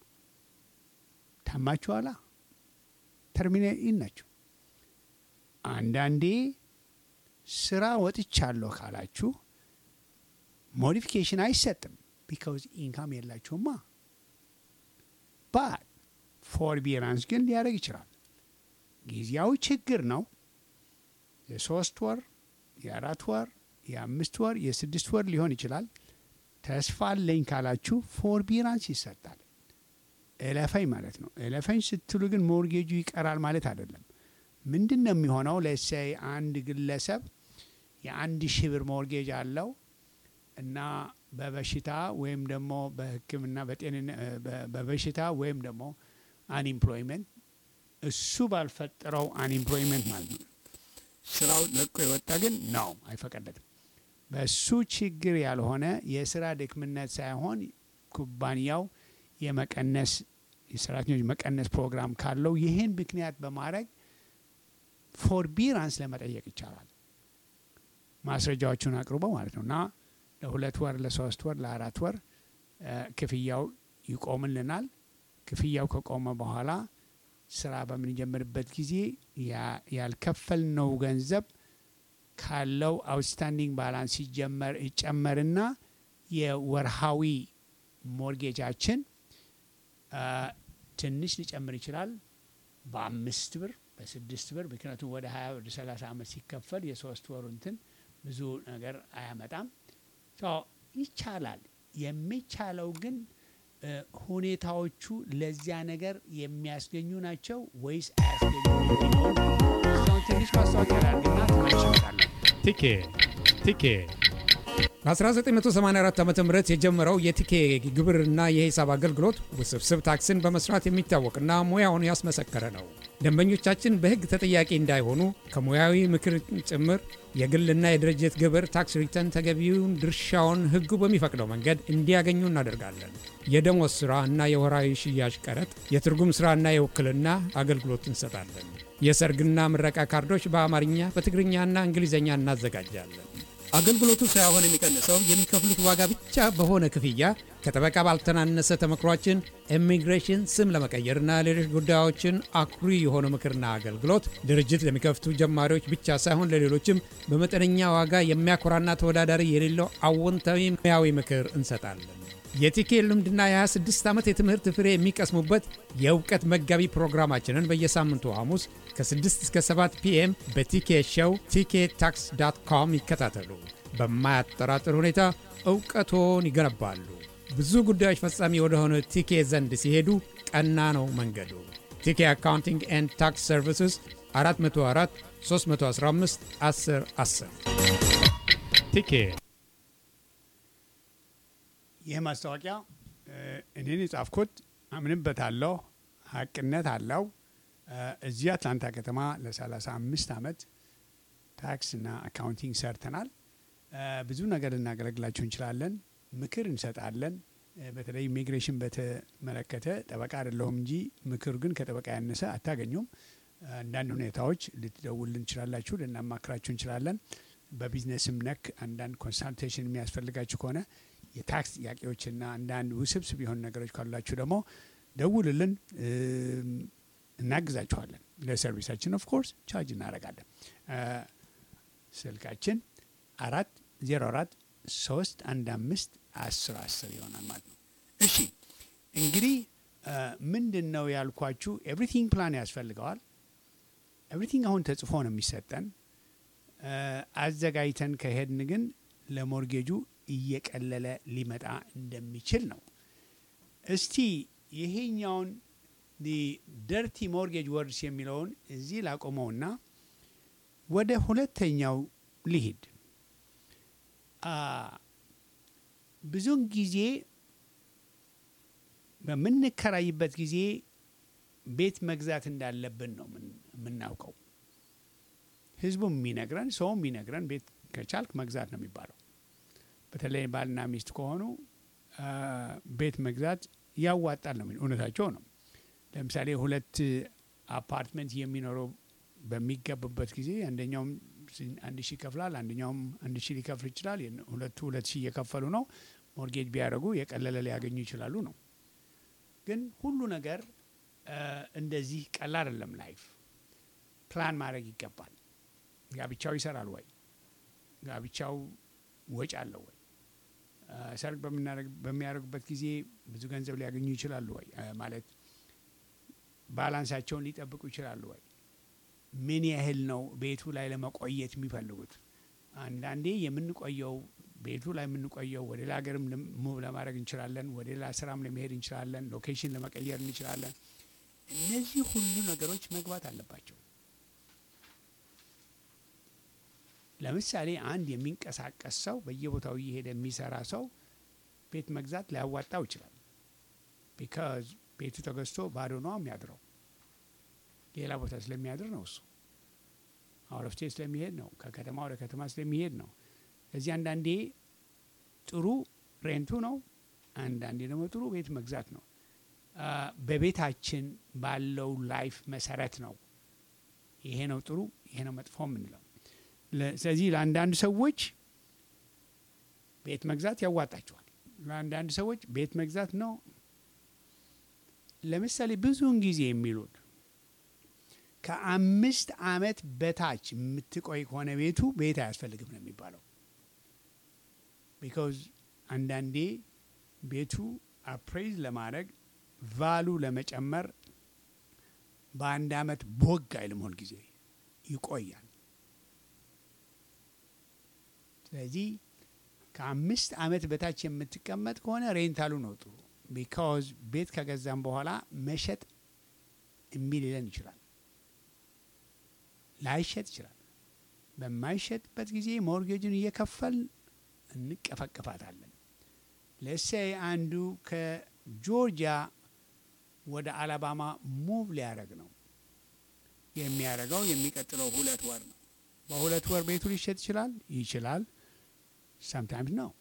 ታማችኋላ። ተርሚናል ኢል ናቸው። አንዳንዴ ስራ ወጥቻለሁ ካላችሁ ሞዲፊኬሽን አይሰጥም። ቢካውዝ ኢንካም የላችሁማ። ባት ፎርቢራንስ ግን ሊያደርግ ይችላል። ጊዜያዊ ችግር ነው። የሶስት ወር የአራት ወር የአምስት ወር የስድስት ወር ሊሆን ይችላል። ተስፋ አለኝ ካላችሁ ፎርቢራንስ ይሰጣል። እለፈኝ ማለት ነው። እለፈኝ ስትሉ ግን ሞርጌጁ ይቀራል ማለት አይደለም። ምንድን ነው የሚሆነው? ለሳይ አንድ ግለሰብ የአንድ ሺህ ብር ሞርጌጅ አለው እና በበሽታ ወይም ደግሞ በሕክምና በጤንነት በበሽታ ወይም ደግሞ አንኢምፕሎይመንት እሱ ባልፈጠረው አንኢምፕሎይመንት ማለት ነው። ስራው ለቆ የወጣ ግን ነው አይፈቀደትም። በሱ ችግር ያልሆነ የስራ ድክምነት ሳይሆን ኩባንያው የመቀነስ የሰራተኞች መቀነስ ፕሮግራም ካለው ይህን ምክንያት በማድረግ ፎርቢራንስ ለመጠየቅ ይቻላል። ማስረጃዎቹን አቅርቦ ማለት ነው እና ለሁለት ወር፣ ለሶስት ወር፣ ለአራት ወር ክፍያው ይቆምልናል። ክፍያው ከቆመ በኋላ ስራ በምንጀምርበት ጊዜ ያልከፈልነው ገንዘብ ካለው አውትስታንዲንግ ባላንስ ሲጀመር ይጨመርና የወርሃዊ ሞርጌጃችን ትንሽ ሊጨምር ይችላል። በአምስት ብር በስድስት ብር ምክንያቱም ወደ ሀያ ወደ ሰላሳ ዓመት ሲከፈል የሶስት ወሩ እንትን ብዙ ነገር አያመጣም። ይቻላል። የሚቻለው ግን ሁኔታዎቹ ለዚያ ነገር የሚያስገኙ ናቸው ወይስ አያስገኙ የሚለውን እሷን ትንሽ ማስታወቂያ ላድርግና ተመልሼ እመጣለሁ። ቲኬ ቲኬ በ1984 ዓ ም የጀመረው የቲኬ ግብርና የሂሳብ አገልግሎት ውስብስብ ታክስን በመስራት የሚታወቅና ሙያውን ያስመሰከረ ነው። ደንበኞቻችን በሕግ ተጠያቂ እንዳይሆኑ ከሙያዊ ምክር ጭምር የግልና የድርጅት ግብር ታክስ ሪተርን ተገቢውን ድርሻውን ሕጉ በሚፈቅደው መንገድ እንዲያገኙ እናደርጋለን። የደሞዝ ሥራ እና የወራዊ ሽያጭ ቀረጥ፣ የትርጉም ሥራና የውክልና አገልግሎት እንሰጣለን። የሰርግና ምረቃ ካርዶች በአማርኛ በትግርኛና እንግሊዝኛ እናዘጋጃለን። አገልግሎቱ ሳይሆን የሚቀንሰው የሚከፍሉት ዋጋ ብቻ በሆነ ክፍያ ከጠበቃ ባልተናነሰ ተመክሯችን ኢሚግሬሽን ስም ለመቀየርና ሌሎች ጉዳዮችን አኩሪ የሆነ ምክርና አገልግሎት ድርጅት ለሚከፍቱ ጀማሪዎች ብቻ ሳይሆን ለሌሎችም በመጠነኛ ዋጋ የሚያኮራና ተወዳዳሪ የሌለው አዎንታዊ ሙያዊ ምክር እንሰጣለን። የቲኬ ልምድና የ26 ዓመት የትምህርት ፍሬ የሚቀስሙበት የእውቀት መጋቢ ፕሮግራማችንን በየሳምንቱ ሐሙስ ከ6 እስከ 7 ፒኤም በቲኬ ሾው ቲኬ ታክስ ዳት ኮም ይከታተሉ። በማያጠራጥር ሁኔታ እውቀቶን ይገነባሉ። ብዙ ጉዳዮች ፈጻሚ ወደሆነ ቲኬ ዘንድ ሲሄዱ ቀና ነው መንገዱ። ቲኬ አካውንቲንግ ኤንድ ታክስ ሰርቪስስ 404 315 10 10 ቲኬ ይህ ማስታወቂያ እኔን የጻፍኩት አምንበታለሁ፣ ሀቅነት አለው። እዚህ አትላንታ ከተማ ለ35 ዓመት ታክስና አካውንቲንግ ሰርተናል። ብዙ ነገር ልናገለግላችሁ እንችላለን። ምክር እንሰጣለን። በተለይ ኢሚግሬሽን በተመለከተ ጠበቃ አይደለሁም እንጂ ምክር ግን ከጠበቃ ያነሰ አታገኙም። አንዳንድ ሁኔታዎች ልትደውልን እንችላላችሁ፣ ልናማክራችሁ እንችላለን። በቢዝነስም ነክ አንዳንድ ኮንሳልቴሽን የሚያስፈልጋችሁ ከሆነ የታክስ ጥያቄዎችና አንዳንድ ውስብስብ የሆኑ ነገሮች ካሏችሁ ደግሞ ደውልልን፣ እናግዛችኋለን። ለሰርቪሳችን ኦፍ ኮርስ ቻርጅ እናደርጋለን። ስልካችን አራት ዜሮ አራት ሶስት አንድ አምስት አስር አስር ይሆናል ማለት ነው። እሺ እንግዲህ ምንድን ነው ያልኳችሁ፣ ኤቭሪቲንግ ፕላን ያስፈልገዋል። ኤቭሪቲንግ አሁን ተጽፎ ነው የሚሰጠን። አዘጋጅተን ከሄድን ግን ለሞርጌጁ እየቀለለ ሊመጣ እንደሚችል ነው። እስቲ ይሄኛውን ደርቲ ሞርጌጅ ወርድስ የሚለውን እዚህ ላቆመውና ወደ ሁለተኛው ሊሂድ። ብዙውን ጊዜ በምንከራይበት ጊዜ ቤት መግዛት እንዳለብን ነው የምናውቀው። ህዝቡም የሚነግረን ሰውም የሚነግረን ቤት ከቻልክ መግዛት ነው የሚባለው። በተለይ ባልና ሚስት ከሆኑ ቤት መግዛት ያዋጣል ነው። እውነታቸው ነው። ለምሳሌ ሁለት አፓርትመንት የሚኖረው በሚገቡበት ጊዜ አንደኛውም አንድ ሺህ ይከፍላል፣ አንደኛውም አንድ ሺህ ሊከፍል ይችላል። ሁለቱ ሁለት ሺህ እየከፈሉ ነው። ሞርጌጅ ቢያደርጉ የቀለለ ሊያገኙ ይችላሉ ነው። ግን ሁሉ ነገር እንደዚህ ቀላል አይደለም። ላይፍ ፕላን ማድረግ ይገባል። ጋብቻው ይሰራል ወይ? ጋብቻው ወጪ አለው ወይ? ሰርግ በሚያደርጉበት ጊዜ ብዙ ገንዘብ ሊያገኙ ይችላሉ ወይ? ማለት ባላንሳቸውን ሊጠብቁ ይችላሉ ወይ? ምን ያህል ነው ቤቱ ላይ ለመቆየት የሚፈልጉት? አንዳንዴ የምንቆየው ቤቱ ላይ የምንቆየው ወደ ሌላ ሀገርም ሙቭ ለማድረግ እንችላለን። ወደ ሌላ ስራም ለመሄድ እንችላለን። ሎኬሽን ለመቀየር እንችላለን። እነዚህ ሁሉ ነገሮች መግባት አለባቸው። ለምሳሌ አንድ የሚንቀሳቀስ ሰው በየቦታው እየሄደ የሚሰራ ሰው ቤት መግዛት ሊያዋጣው ይችላል። ቢካዝ ቤቱ ተገዝቶ ባዶ ነው የሚያድረው። ሌላ ቦታ ስለሚያድር ነው እሱ አውረፍቴ ስለሚሄድ ነው። ከከተማ ወደ ከተማ ስለሚሄድ ነው። እዚህ አንዳንዴ ጥሩ ሬንቱ ነው፣ አንዳንዴ ደግሞ ጥሩ ቤት መግዛት ነው። በቤታችን ባለው ላይፍ መሰረት ነው ይሄ ነው ጥሩ፣ ይሄ ነው መጥፎ የምንለው። ስለዚህ ለአንዳንድ ሰዎች ቤት መግዛት ያዋጣቸዋል። ለአንዳንድ ሰዎች ቤት መግዛት ነው። ለምሳሌ ብዙውን ጊዜ የሚሉት ከአምስት ዓመት በታች የምትቆይ ከሆነ ቤቱ ቤት አያስፈልግም ነው የሚባለው። ቢካዝ አንዳንዴ ቤቱ አፕሬዝ ለማድረግ ቫሉ ለመጨመር በአንድ ዓመት ቦግ አይልም፣ ሁል ጊዜ ይቆያል። ስለዚህ ከአምስት ዓመት በታች የምትቀመጥ ከሆነ ሬንታሉ ነው ጥሩ። ቢካዝ ቤት ከገዛም በኋላ መሸጥ የሚል ሊለን ይችላል፣ ላይሸጥ ይችላል። በማይሸጥበት ጊዜ ሞርጌጅን እየከፈል እንቀፈቅፋታለን። ለሴይ አንዱ ከጆርጂያ ወደ አላባማ ሙቭ ሊያደርግ ነው። የሚያደርገው የሚቀጥለው ሁለት ወር ነው። በሁለት ወር ቤቱ ሊሸጥ ይችላል ይችላል። ሳምታይምስ ነው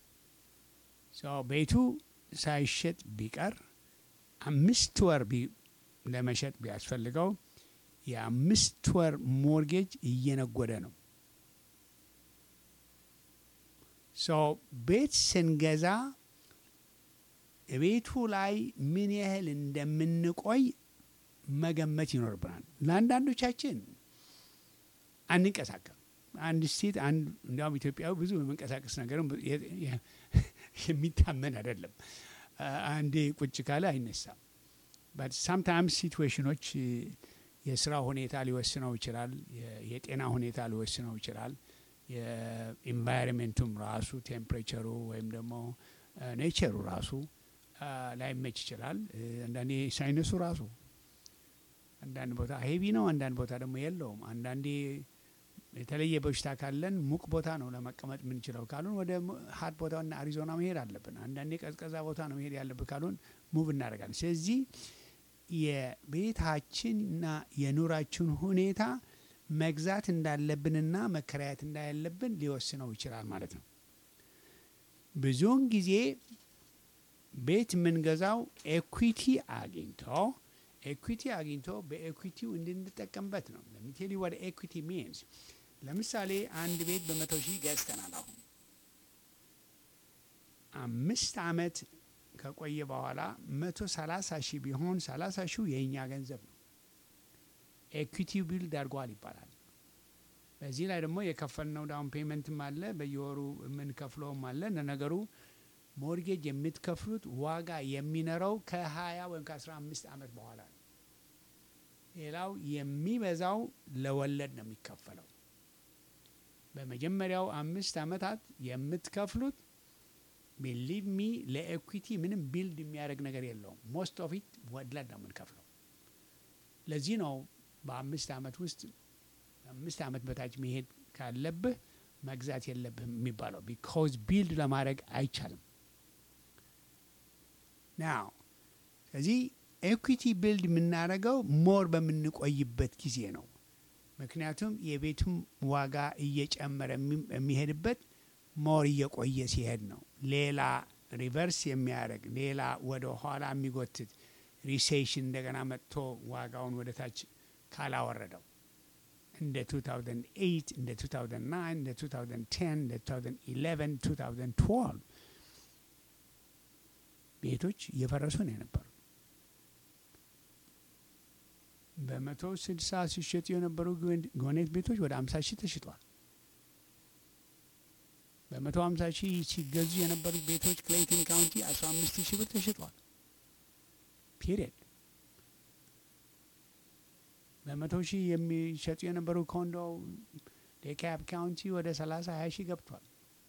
ቤቱ ሳይሸጥ ቢቀር አምስት ወር ቢ- ለመሸጥ ቢያስፈልገው የአምስት ወር ሞርጌጅ እየነጎደ ነው። ሶ ቤት ስንገዛ ቤቱ ላይ ምን ያህል እንደምንቆይ መገመት ይኖርብናል። ለአንዳንዶቻችን አንንቀሳቀም። አንድ ሴት አንድ እንዲያውም ኢትዮጵያዊ ብዙ የመንቀሳቀስ ነገርም የ- የ- የሚታመን አይደለም። አ- አንዴ ቁጭ ካለ አይነሳም። በት ሳምታይምስ ሲትዌሽኖች የስራ ሁኔታ ሊወስነው ይችላል። የ- የጤና ሁኔታ ሊወስነው ይችላል። የኢንቫይሮንሜንቱም ራሱ ቴምፕሬቸሩ ወይም ደግሞ ኔቸሩ ራሱ አ፣ ላይመች ይችላል። እ፣ አንዳንዴ ሳይነሱ ራሱ አንዳንድ ቦታ ሄቪ ነው፣ አንዳንድ ቦታ ደግሞ የለውም። አንዳንዴ የተለየ በሽታ ካለን ሙቅ ቦታ ነው ለመቀመጥ የምንችለው ካሉን ወደ ሀት ቦታና አሪዞና መሄድ አለብን። አንዳንዴ ቀዝቀዛ ቦታ ነው መሄድ ያለብን ካሉን ሙቭ እናደርጋለን። ስለዚህ የቤታችንና የኑራችን ሁኔታ መግዛት እንዳለብንና መከራየት እንዳለብን ሊወስነው ይችላል ማለት ነው። ብዙውን ጊዜ ቤት የምንገዛው ኤኩዊቲ አግኝቶ ኤኩዊቲ አግኝቶ በኤኩዊቲው እንድንጠቀምበት ነው። ለሚቴሊ ወደ ኤኩዊቲ ሚንስ ለምሳሌ አንድ ቤት በመቶ ሺህ ገዝተናል። አሁን አምስት አመት ከቆየ በኋላ መቶ ሰላሳ ሺህ ቢሆን ሰላሳ ሺው የእኛ ገንዘብ ነው። ኤኩዊቲው ቢልድ አድርጓል ይባላል። በዚህ ላይ ደግሞ የከፈልነው ዳውን ፔመንትም አለ፣ በየወሩ የምንከፍለውም አለ። ለነገሩ ሞርጌጅ የምትከፍሉት ዋጋ የሚኖረው ከ20 ወይም ከ15 ዓመት በኋላ ነው። ሌላው የሚበዛው ለወለድ ነው የሚከፈለው። በመጀመሪያው አምስት ዓመታት የምትከፍሉት ቢሊቭ ሚ ለኤኩዊቲ ምንም ቢልድ የሚያደርግ ነገር የለውም። ሞስት ኦፍ ኢት ወለድ ነው የምንከፍለው። ለዚህ ነው በአምስት ዓመት ውስጥ አምስት ዓመት በታች መሄድ ካለብህ መግዛት የለብህም የሚባለው ቢካዝ ቢልድ ለማድረግ አይቻልም። ናው ስለዚህ ኤኩዊቲ ቢልድ የምናደርገው ሞር በምንቆይበት ጊዜ ነው። ምክንያቱም የቤቱም ዋጋ እየጨመረ የሚ- የሚሄድበት ሞር እየቆየ ሲሄድ ነው። ሌላ ሪቨርስ የሚያደርግ ሌላ ወደ ኋላ የሚጎትት ሪሴሽን እንደገና መጥቶ ዋጋውን ወደ ታች ካላወረደው እንደ 2008 እንደ 2009 እንደ 2010 እንደ 2011 2012 ቤቶች እየፈረሱ ነው የነበሩ። በመቶ ስልሳ ሲሸጡ የነበሩ ጎን- ጎኔት ቤቶች ወደ 50 ሺህ ተሽጧል። በመቶ 50 ሺህ ሲገዙ የነበሩት ቤቶች ክሌይተን ካውንቲ 15 ሺህ ብር ተሽጧል። ፒሪየድ በመቶ ሺህ የሚሸጡ የነበሩ ኮንዶ ዴካፕ ካውንቲ ወደ 30 20 ሺህ ገብቷል።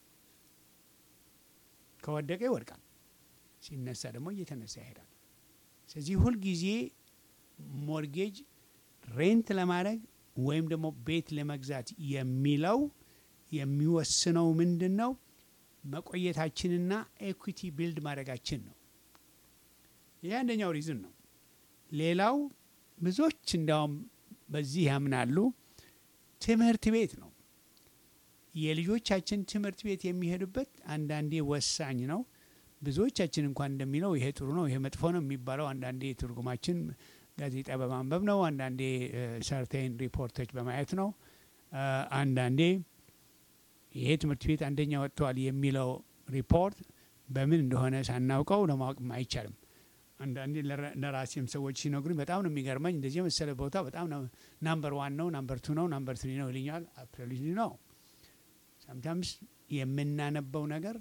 ከወደቀ ይወድቃል፣ ሲነሳ ደግሞ እየተነሳ ይሄዳል። ስለዚህ ሁልጊዜ ሞርጌጅ ሬንት ለማድረግ ወይም ደግሞ ቤት ለመግዛት የሚለው የሚወስነው ምንድን ነው? መቆየታችንና ኤኩዊቲ ቢልድ ማድረጋችን ነው። ይህ አንደኛው ሪዝን ነው። ሌላው ብዙዎች እንዲያውም በዚህ ያምናሉ። ትምህርት ቤት ነው። የልጆቻችን ትምህርት ቤት የሚሄዱበት አንዳንዴ ወሳኝ ነው። ብዙዎቻችን እንኳን እንደሚለው ይሄ ጥሩ ነው፣ ይሄ መጥፎ ነው የሚባለው አንዳንዴ ትርጉማችን ጋዜጣ በማንበብ ነው። አንዳንዴ ሰርቴን ሪፖርቶች በማየት ነው። አ፣ አንዳንዴ ይሄ ትምህርት ቤት አንደኛ ወጥተዋል የሚለው ሪፖርት በምን እንደሆነ ሳናውቀው ለማወቅም አይቻልም። አንዳንዴ ለራ- ለራሴም ሰዎች ሲነግሩኝ በጣም ነው የሚገርመኝ። እንደዚህ የመሰለ ቦታ በጣም ነው ናምበር ዋን ነው፣ ናምበር ቱ ነው፣ ናምበር ትሪ ነው ይልኛል። አፕሪሊ ነው። ሳምታምስ የምናነበው ነገር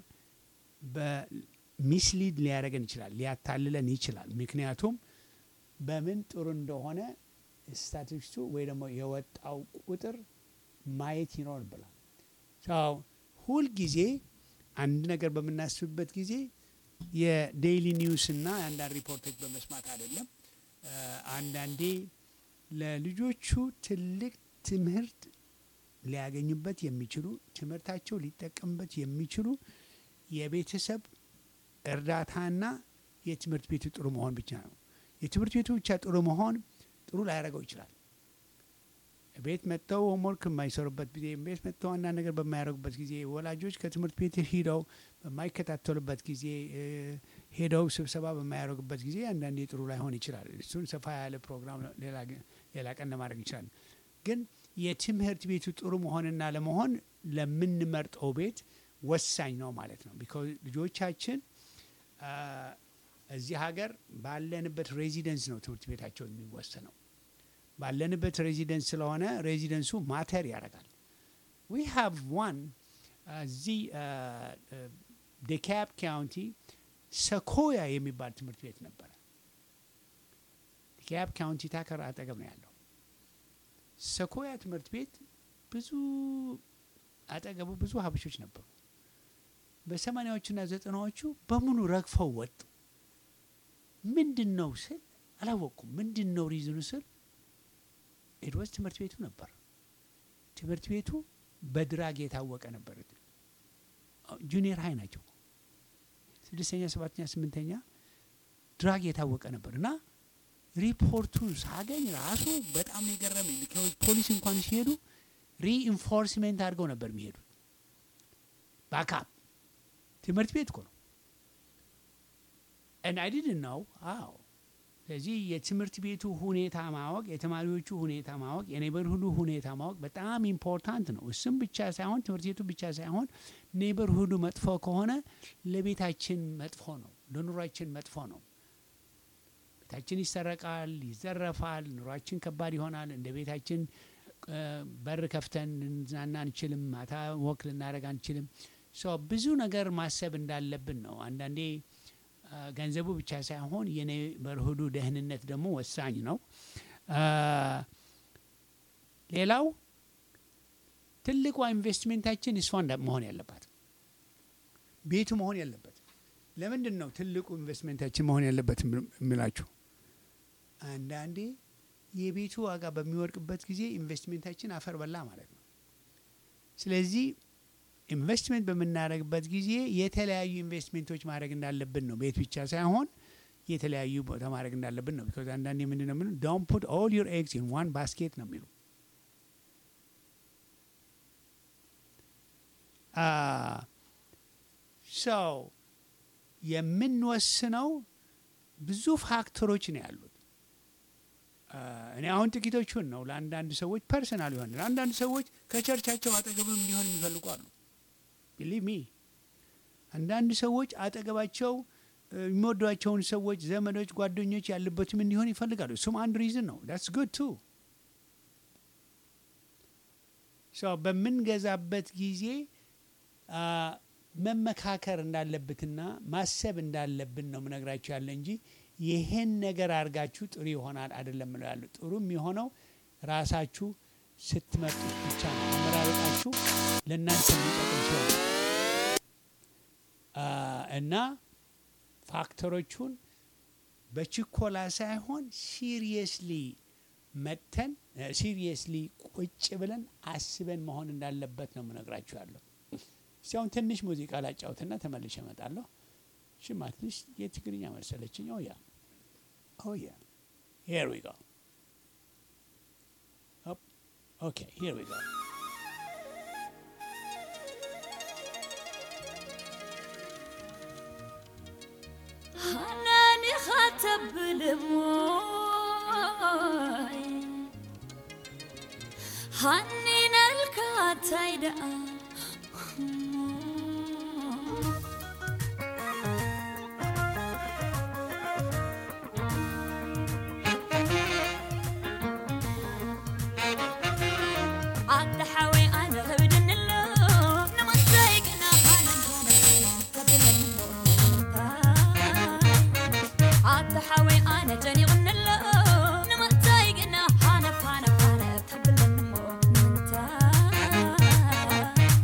በሚስሊድ ሊያደርገን ይችላል፣ ሊያታልለን ይችላል። ምክንያቱም በምን ጥሩ እንደሆነ ስታቲስቱ ወይ ደግሞ የወጣው ቁጥር ማየት ይኖርብናል። ሰው ሁልጊዜ አንድ ነገር በምናስብበት ጊዜ የዴይሊ ኒውስ እና የአንዳንድ ሪፖርቶች በመስማት አይደለም። አ፣ አንዳንዴ ለልጆቹ ትልቅ ትምህርት ሊያገኙበት የሚችሉ ትምህርታቸው ሊጠቀሙበት የሚችሉ የቤተሰብ እርዳታና የትምህርት ቤቱ ጥሩ መሆን ብቻ ነው። የትምህርት ቤቱ ብቻ ጥሩ መሆን ጥሩ ላያደርገው ይችላል። ቤት መጥተው ሆምወርክ የማይሰሩበት ጊዜ፣ ቤት መጥተው አንዳንድ ነገር በማያደርጉበት ጊዜ፣ ወላጆች ከትምህርት ቤት ሂደው በማይከታተሉበት ጊዜ፣ እ፣ ሄደው ስብሰባ በማያደርጉበት ጊዜ አንዳንዴ ጥሩ ላይሆን ይችላል። እሱን ሰፋ ያለ ፕሮግራም ሌላ ግ- ሌላ ቀን ለማድረግ ይችላል። ግን የትምህርት ቤቱ ጥሩ መሆንና ለመሆን ለምንመርጠው ቤት ወሳኝ ነው ማለት ነው። ቢኮዝ ልጆቻችን አ፣ እዚህ ሀገር ባለንበት ሬዚደንስ ነው ትምህርት ቤታቸው የሚወሰነው። ባለንበት ሬዚደንስ ስለሆነ ሬዚደንሱ ማተር ያደርጋል። ዊ ሃቭ ዋን እዚህ ዴካብ ካውንቲ ሰኮያ የሚባል ትምህርት ቤት ነበረ። ዴካብ ካውንቲ ታከር አጠገብ ነው ያለው። ሰኮያ ትምህርት ቤት ብዙ አጠገቡ ብዙ ሀበሾች ነበሩ። በሰማኒያዎቹና ዘጠናዎቹ በሙሉ ረግፈው ወጡ። ምንድን ነው ስል አላወቅኩም። ምንድን ነው ሪዝኑ ስል ኤድወስ ትምህርት ቤቱ ነበር። ትምህርት ቤቱ በድራግ የታወቀ ነበር። ጁኒየር ሀይ ናቸው። ስድስተኛ፣ ሰባተኛ፣ ስምንተኛ ድራግ የታወቀ ነበር እና ሪፖርቱን ሳገኝ ራሱ በጣም ነው የገረመኝ። ቢካዝ ፖሊስ እንኳን ሲሄዱ ሪኢንፎርስሜንት አድርገው ነበር የሚሄዱት። ባካፕ ትምህርት ቤት እኮ ነው። and I didn't know አዎ ስለዚህ የትምህርት ቤቱ ሁኔታ ማወቅ፣ የተማሪዎቹ ሁኔታ ማወቅ፣ የኔበርሁዱ ሁኔታ ማወቅ በጣም ኢምፖርታንት ነው። እሱም ብቻ ሳይሆን ትምህርት ቤቱ ብቻ ሳይሆን ኔበርሁዱ መጥፎ ከሆነ ለቤታችን መጥፎ ነው፣ ለኑሯችን መጥፎ ነው። ቤታችን ይሰረቃል፣ ይዘረፋል፣ ኑሯችን ከባድ ይሆናል። እንደ ቤታችን እ፣ በር ከፍተን ልንዝናና አንችልም። ማታ ወክ ልናደርግ አንችልም። ሶ ብዙ ነገር ማሰብ እንዳለብን ነው። አንዳንዴ አ፣ ገንዘቡ ብቻ ሳይሆን የኔበርሁዱ ደህንነት ደግሞ ወሳኝ ነው። አ፣ ሌላው ትልቋ ኢንቨስትሜንታችን እሷ እንዳ- መሆን ያለባት ቤቱ መሆን ያለበት። ለምንድን ነው ትልቁ ኢንቨስትሜንታችን መሆን ያለበት የምላችሁ? አንዳንዴ የቤቱ ዋጋ በሚወድቅበት ጊዜ ኢንቨስትሜንታችን አፈር በላ ማለት ነው። ስለዚህ ኢንቨስትሜንት በምናደርግበት ጊዜ የተለያዩ ኢንቨስትሜንቶች ማድረግ እንዳለብን ነው። ቤት ብቻ ሳይሆን የተለያዩ ቦታ ማድረግ እንዳለብን ነው። ቢኮዝ አንዳንዴ ምንድን ነው የሚሉት ዶንት ፑት ኦል ዩር ኤግስ ኢን ዋን ባስኬት ነው የሚሉ ሰው የምንወስነው ብዙ ፋክተሮች ነው ያሉት። አ፣ እኔ አሁን ጥቂቶቹን ነው ለአንዳንድ ሰዎች ፐርሰናል ይሆናል። አንዳንድ ሰዎች ከቸርቻቸው አጠገብም ሊሆን የሚፈልጉ አሉ። ቢሊቭ ሚ አንዳንድ ሰዎች አጠገባቸው እ፣ የሚወዷቸውን ሰዎች፣ ዘመዶች፣ ጓደኞች ያሉበትም እንዲሆን ይፈልጋሉ። እሱም አንድ ሪዝን ነው። ዳትስ ጉድ ቱ በምንገዛበት ጊዜ አ፣ መመካከር እንዳለበትና ማሰብ እንዳለብን ነው ምነግራችሁ ያለ እንጂ ይሄን ነገር አድርጋችሁ ጥሩ ይሆናል አይደለም ምለው ያሉ ጥሩ የሚሆነው ራሳችሁ ስትመርጡት ብቻ ነው። አመራረጣችሁ ለእናንተ የሚጠቅም ሲሆን አ፣ እና ፋክተሮቹን በችኮላ ሳይሆን ሲሪየስሊ መጥተን ሲሪየስሊ ቁጭ ብለን አስበን መሆን እንዳለበት ነው የምነግራችሁ ያለው። እስቲ አሁን ትንሽ ሙዚቃ ላጫውትና ተመልሼ እመጣለሁ። ሽማ ትንሽ የትግርኛ መሰለችኝ። ኦ ያ ኦ ያ ሄር ዊ ጎ ኦኬ ሄር ዊ ጎ ሃናኒ ኻተብልሞይ ሃኒነልካ ታይደኣ ዓዲ ሓወይ ኣነ ከብድንሎ ንምንታይ ግና ኣነ ዓዲ ሓወይ ኣነ ጨኒቕንሎ ንምንታይ ግና ሓነፍ ሓነፍ ሓነፍ ተብለኒ እሞ ንምንታይ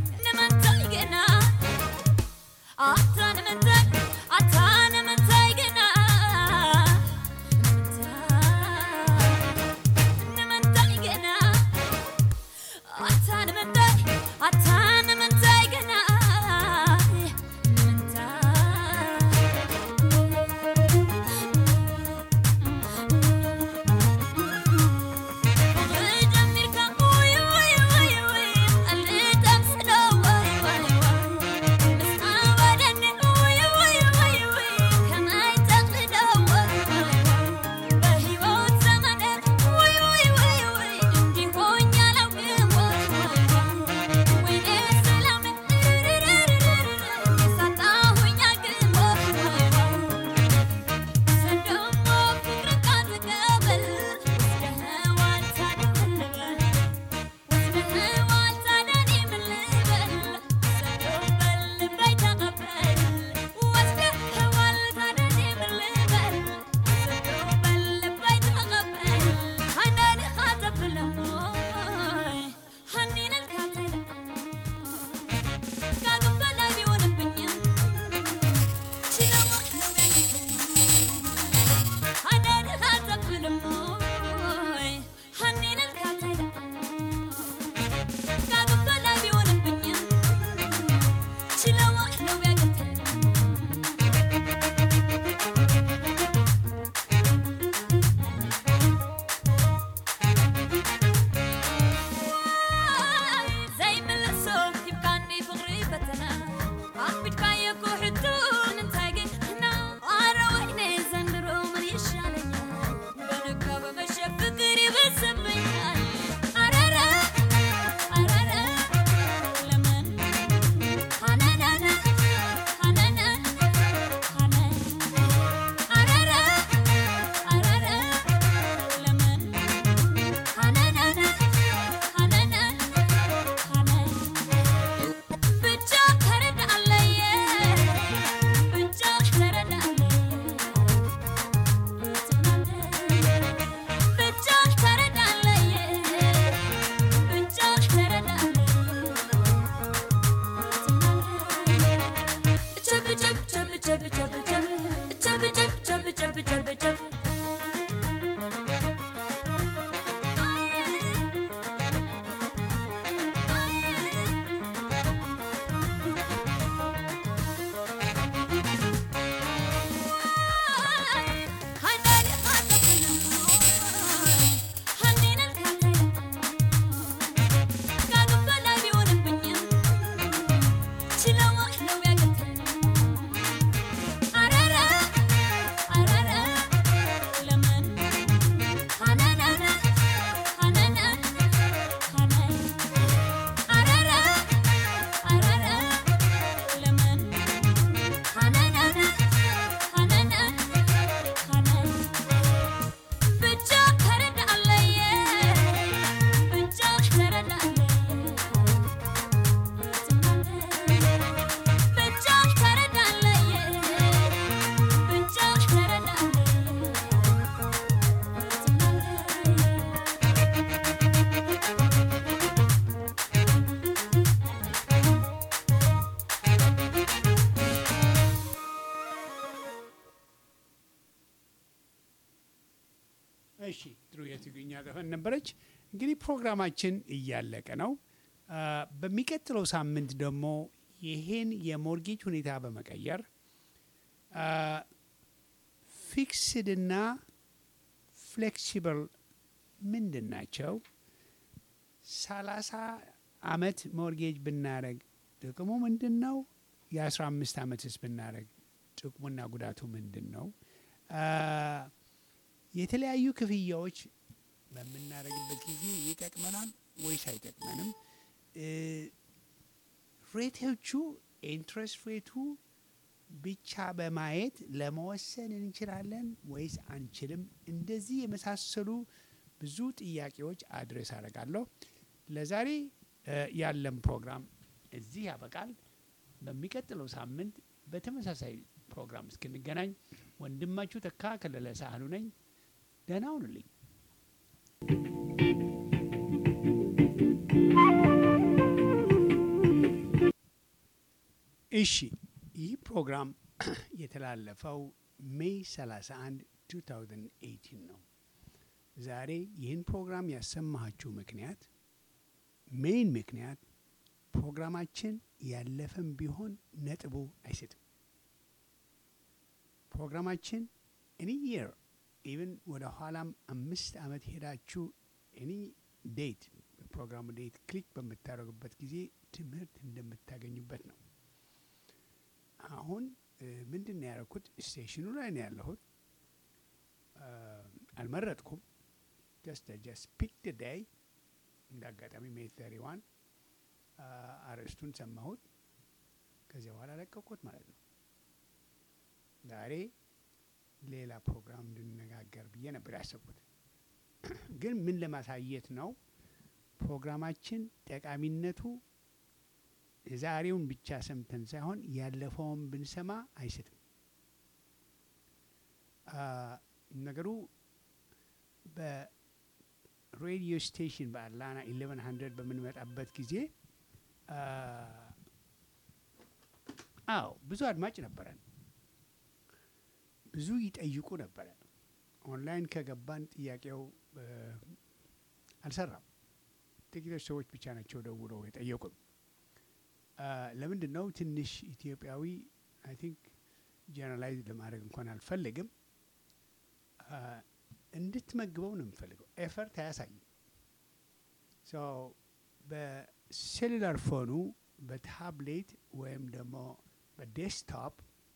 ጥሩ የትግርኛ ዘፈን ነበረች። እንግዲህ ፕሮግራማችን እያለቀ ነው። አ፣ በሚቀጥለው ሳምንት ደግሞ ይሄን የሞርጌጅ ሁኔታ በመቀየር አ፣ ፊክስድና ፍሌክሲብል ምንድን ናቸው? ሰላሳ አመት ሞርጌጅ ብናደረግ ጥቅሙ ምንድን ነው? የአስራ አምስት አመትስ ብናደረግ ጥቅሙና ጉዳቱ ምንድን ነው? አ፣ የተለያዩ ክፍያዎች በምናደርግበት ጊዜ ይጠቅመናል ወይስ አይጠቅመንም? እ፣ ሬቶቹ ኢንትረስት ሬቱ ብቻ በማየት ለመወሰን እንችላለን ወይስ አንችልም? እንደዚህ የመሳሰሉ ብዙ ጥያቄዎች አድሬስ አደርጋለሁ። ለዛሬ እ፣ ያለን ፕሮግራም እዚህ ያበቃል። በሚቀጥለው ሳምንት በተመሳሳይ ፕሮግራም እስክንገናኝ ወንድማችሁ ተካ ከለለ ሳህሉ ነኝ። ደህና ሁኑልኝ። እሺ ይህ ፕሮግራም የተላለፈው ሜይ 31 2018 ነው። ዛሬ ይህን ፕሮግራም ያሰማኋችሁ ምክንያት ሜይን ምክንያት ፕሮግራማችን ያለፈም ቢሆን ነጥቡ አይስትም። ፕሮግራማችን ኤኒ የር ኢቨን ወደ ኋላም አምስት ዓመት ሄዳችሁ ኤኒ ዴት በፕሮግራሙ ዴት ክሊክ በምታደርጉበት ጊዜ ትምህርት እንደምታገኙበት ነው። አሁን እ፣ ምንድን ነው ያደረኩት? ስቴሽኑ ላይ ነው ያለሁት። አ፣ አልመረጥኩም። ጀስት ጀስት ፒክ ደ ዳይ እንደ አጋጣሚ ሜይ ተሪ ዋን አርዕስቱን ሰማሁት። ከዚያ በኋላ ለቀቁት ማለት ነው። ዛሬ ሌላ ፕሮግራም እንድንነጋገር ብዬ ነበር ያሰብኩት። ግን ምን ለማሳየት ነው ፕሮግራማችን ጠቃሚነቱ የዛሬውን ብቻ ሰምተን ሳይሆን ያለፈውን ብንሰማ አይስትም። አ፣ ነገሩ በሬዲዮ ስቴሽን በአትላንታ ኢሌቨን ሀንድረድ በምንመጣበት ጊዜ አ፣ አዎ ብዙ አድማጭ ነበረን። ብዙ ይጠይቁ ነበረ። ኦንላይን ከገባን ጥያቄው እ፣ አልሰራም። ጥቂቶች ሰዎች ብቻ ናቸው ደውለው የጠየቁን። አ፣ ለምንድን ነው ትንሽ ኢትዮጵያዊ አይ ቲንክ ጀነራላይዝ ለማድረግ እንኳን አልፈልግም አ፣ እንድትመግበው ነው የምፈልገው። ኤፈርት አያሳይም። ሶ በሴሉላር ፎኑ በታብሌት ወይም ደግሞ በዴስክቶፕ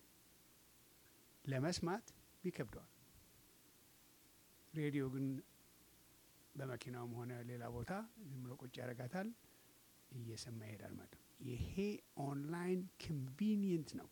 ለመስማት ይከብደዋል። ሬዲዮ ግን በመኪናውም ሆነ ሌላ ቦታ ዝም ብሎ ቁጭ ያደርጋታል፣ እየሰማ ይሄዳል ማለት ነው። ይሄ ኦንላይን ኮንቪኒየንት ነው።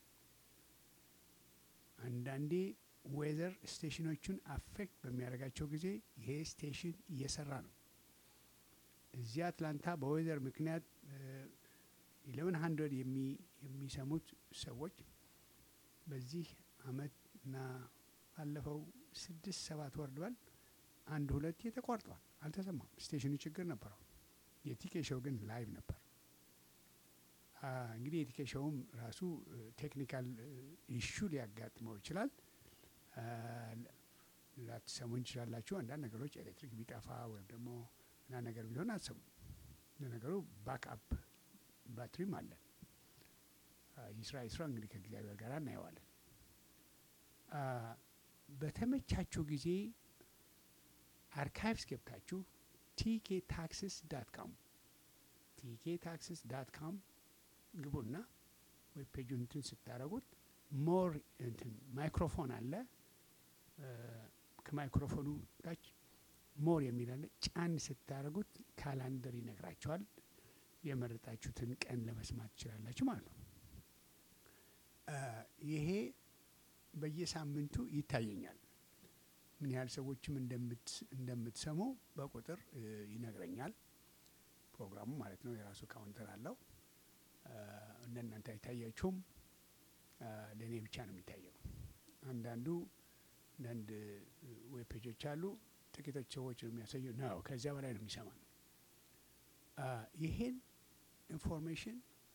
አንዳንዴ ዌዘር ስቴሽኖቹን አፌክት በሚያደርጋቸው ጊዜ ይሄ ስቴሽን እየሰራ ነው። እዚህ አትላንታ በዌዘር ምክንያት ኢሌቨን ሀንድረድ የሚሰሙት ሰዎች በዚህ አመት እና ባለፈው ስድስት ሰባት ወር ድበል አንድ ሁለቴ ተቋርጧል፣ አልተሰማም። ስቴሽኑ ችግር ነበረው። የቲኬ ሾው ግን ላይቭ ነበር። አ፣ እንግዲህ የቲኬ ሾውም ራሱ ቴክኒካል ኢሹ ሊያጋጥመው ይችላል። አ፣ ላትሰሙ እንችላላችሁ። አንዳንድ ነገሮች ኤሌክትሪክ ቢጠፋ ወይም ደግሞ አንዳንድ ነገር ቢሆን አትሰሙ። ለነገሩ ባክአፕ ባትሪም አለን። አ፣ ይስራ ይስራ እንግዲህ ከእግዚአብሔር ጋር እናየዋለን። አ፣ በተመቻችሁ ጊዜ አርካይቭስ ገብታችሁ ቲኬ ታክስስ ዳት ካም ቲኬ ታክስስ ዳት ካም ግቡና ዌብ ፔጁን እንትን ስታደረጉት ሞር እንትን ማይክሮፎን አለ። እ፣ ከማይክሮፎኑ ታች ሞር የሚል አለ። ጫን ስታደረጉት ካላንደር ይነግራቸዋል። የመረጣችሁትን ቀን ለመስማት ትችላላችሁ ማለት ነው። እ፣ ይሄ በየሳምንቱ ይታየኛል። ምን ያህል ሰዎችም እንደምት- እንደምትሰሙ በቁጥር እ፣ ይነግረኛል። ፕሮግራሙ ማለት ነው። የራሱ ካውንተር አለው። እ፣ እንደናንተ አይታያችሁም። እ፣ ለእኔ ብቻ ነው የሚታየው። አንዳንዱ አንዳንድ ዌብ ፔጆች አሉ። ጥቂቶች ሰዎች ነው የሚያሳየው ነው። ከዚያ በላይ ነው የሚሰማ ነው። ይሄን ኢንፎርሜሽን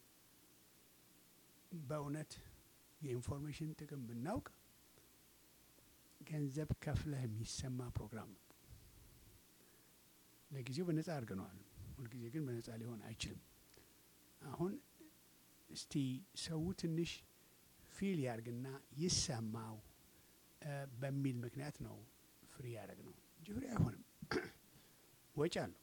በእውነት የኢንፎርሜሽን ጥቅም ብናውቅ ገንዘብ ከፍለህ የሚሰማ ፕሮግራም ነው። ለጊዜው በነጻ አድርገነዋል። ሁልጊዜ ግን በነጻ ሊሆን አይችልም። አሁን እስቲ ሰው ትንሽ ፊል ያርግና ይሰማው እ በሚል ምክንያት ነው ፍሪ ያደረግ ነው እንጂ ፍሪ አይሆንም። ወጪ አለው።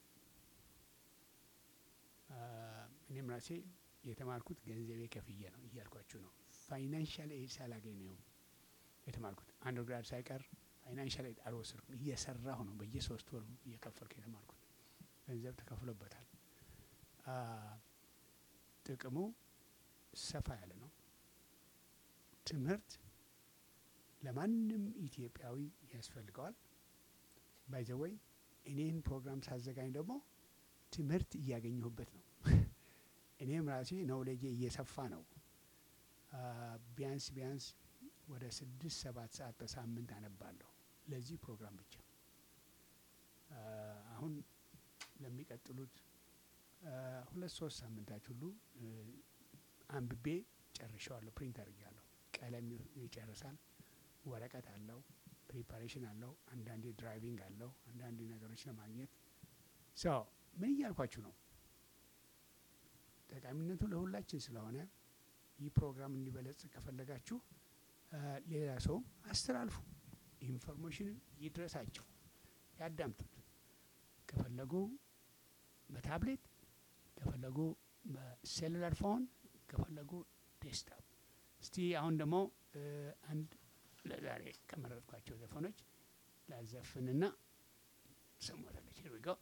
አ፣ እኔም ራሴ የተማርኩት ገንዘቤ ከፍዬ ነው እያልኳችሁ ነው። ፋይናንሻል ኤድ ሳላገኝ ነው የተማርኩት። አንደርግራድ ሳይቀር ፋይናንሻል ኤድ አልወሰድኩም። እየሰራሁ ነው በየሶስት ወሩ እየከፈልኩ የተማርኩት። ገንዘብ ተከፍሎበታል። አ፣ ጥቅሙ ሰፋ ያለ ነው። ትምህርት ለማንም ኢትዮጵያዊ ያስፈልገዋል። ባይዘወይ እኔን ፕሮግራም ሳዘጋኝ ደግሞ ትምህርት እያገኘሁበት ነው። እኔም ራሴ ነውሌጄ እየሰፋ ነው። አ፣ ቢያንስ ቢያንስ ወደ ስድስት ሰባት ሰዓት በሳምንት አነባለሁ ለዚህ ፕሮግራም ብቻ። አ፣ አሁን ለሚቀጥሉት አ፣ ሁለት ሶስት ሳምንታች ሁሉ እ፣ አንብቤ ጨርሸዋለሁ። ፕሪንት አድርጌያለሁ። ቀለም ይጨርሳል። ወረቀት አለው፣ ፕሪፓሬሽን አለው፣ አንዳንዴ ድራይቪንግ አለው፣ አንዳንዴ ነገሮች ለማግኘት ሶ ምን እያልኳችሁ ነው? ጠቃሚነቱ ለሁላችን ስለሆነ ይህ ፕሮግራም እንዲበለጽግ ከፈለጋችሁ አ፣ ሌላ ሰውም አስተላልፉ። ኢንፎርሜሽን ይድረሳቸው፣ ያዳምጡት። ከፈለጉ በታብሌት ከፈለጉ በሴሉላር ፎን ከፈለጉ ዴስክቶፕ። እስቲ አሁን ደግሞ እ፣ አንድ ለዛሬ ከመረጥኳቸው ዘፈኖች ላዘፍንና ሰሞታለች ሄር ዊ ጎ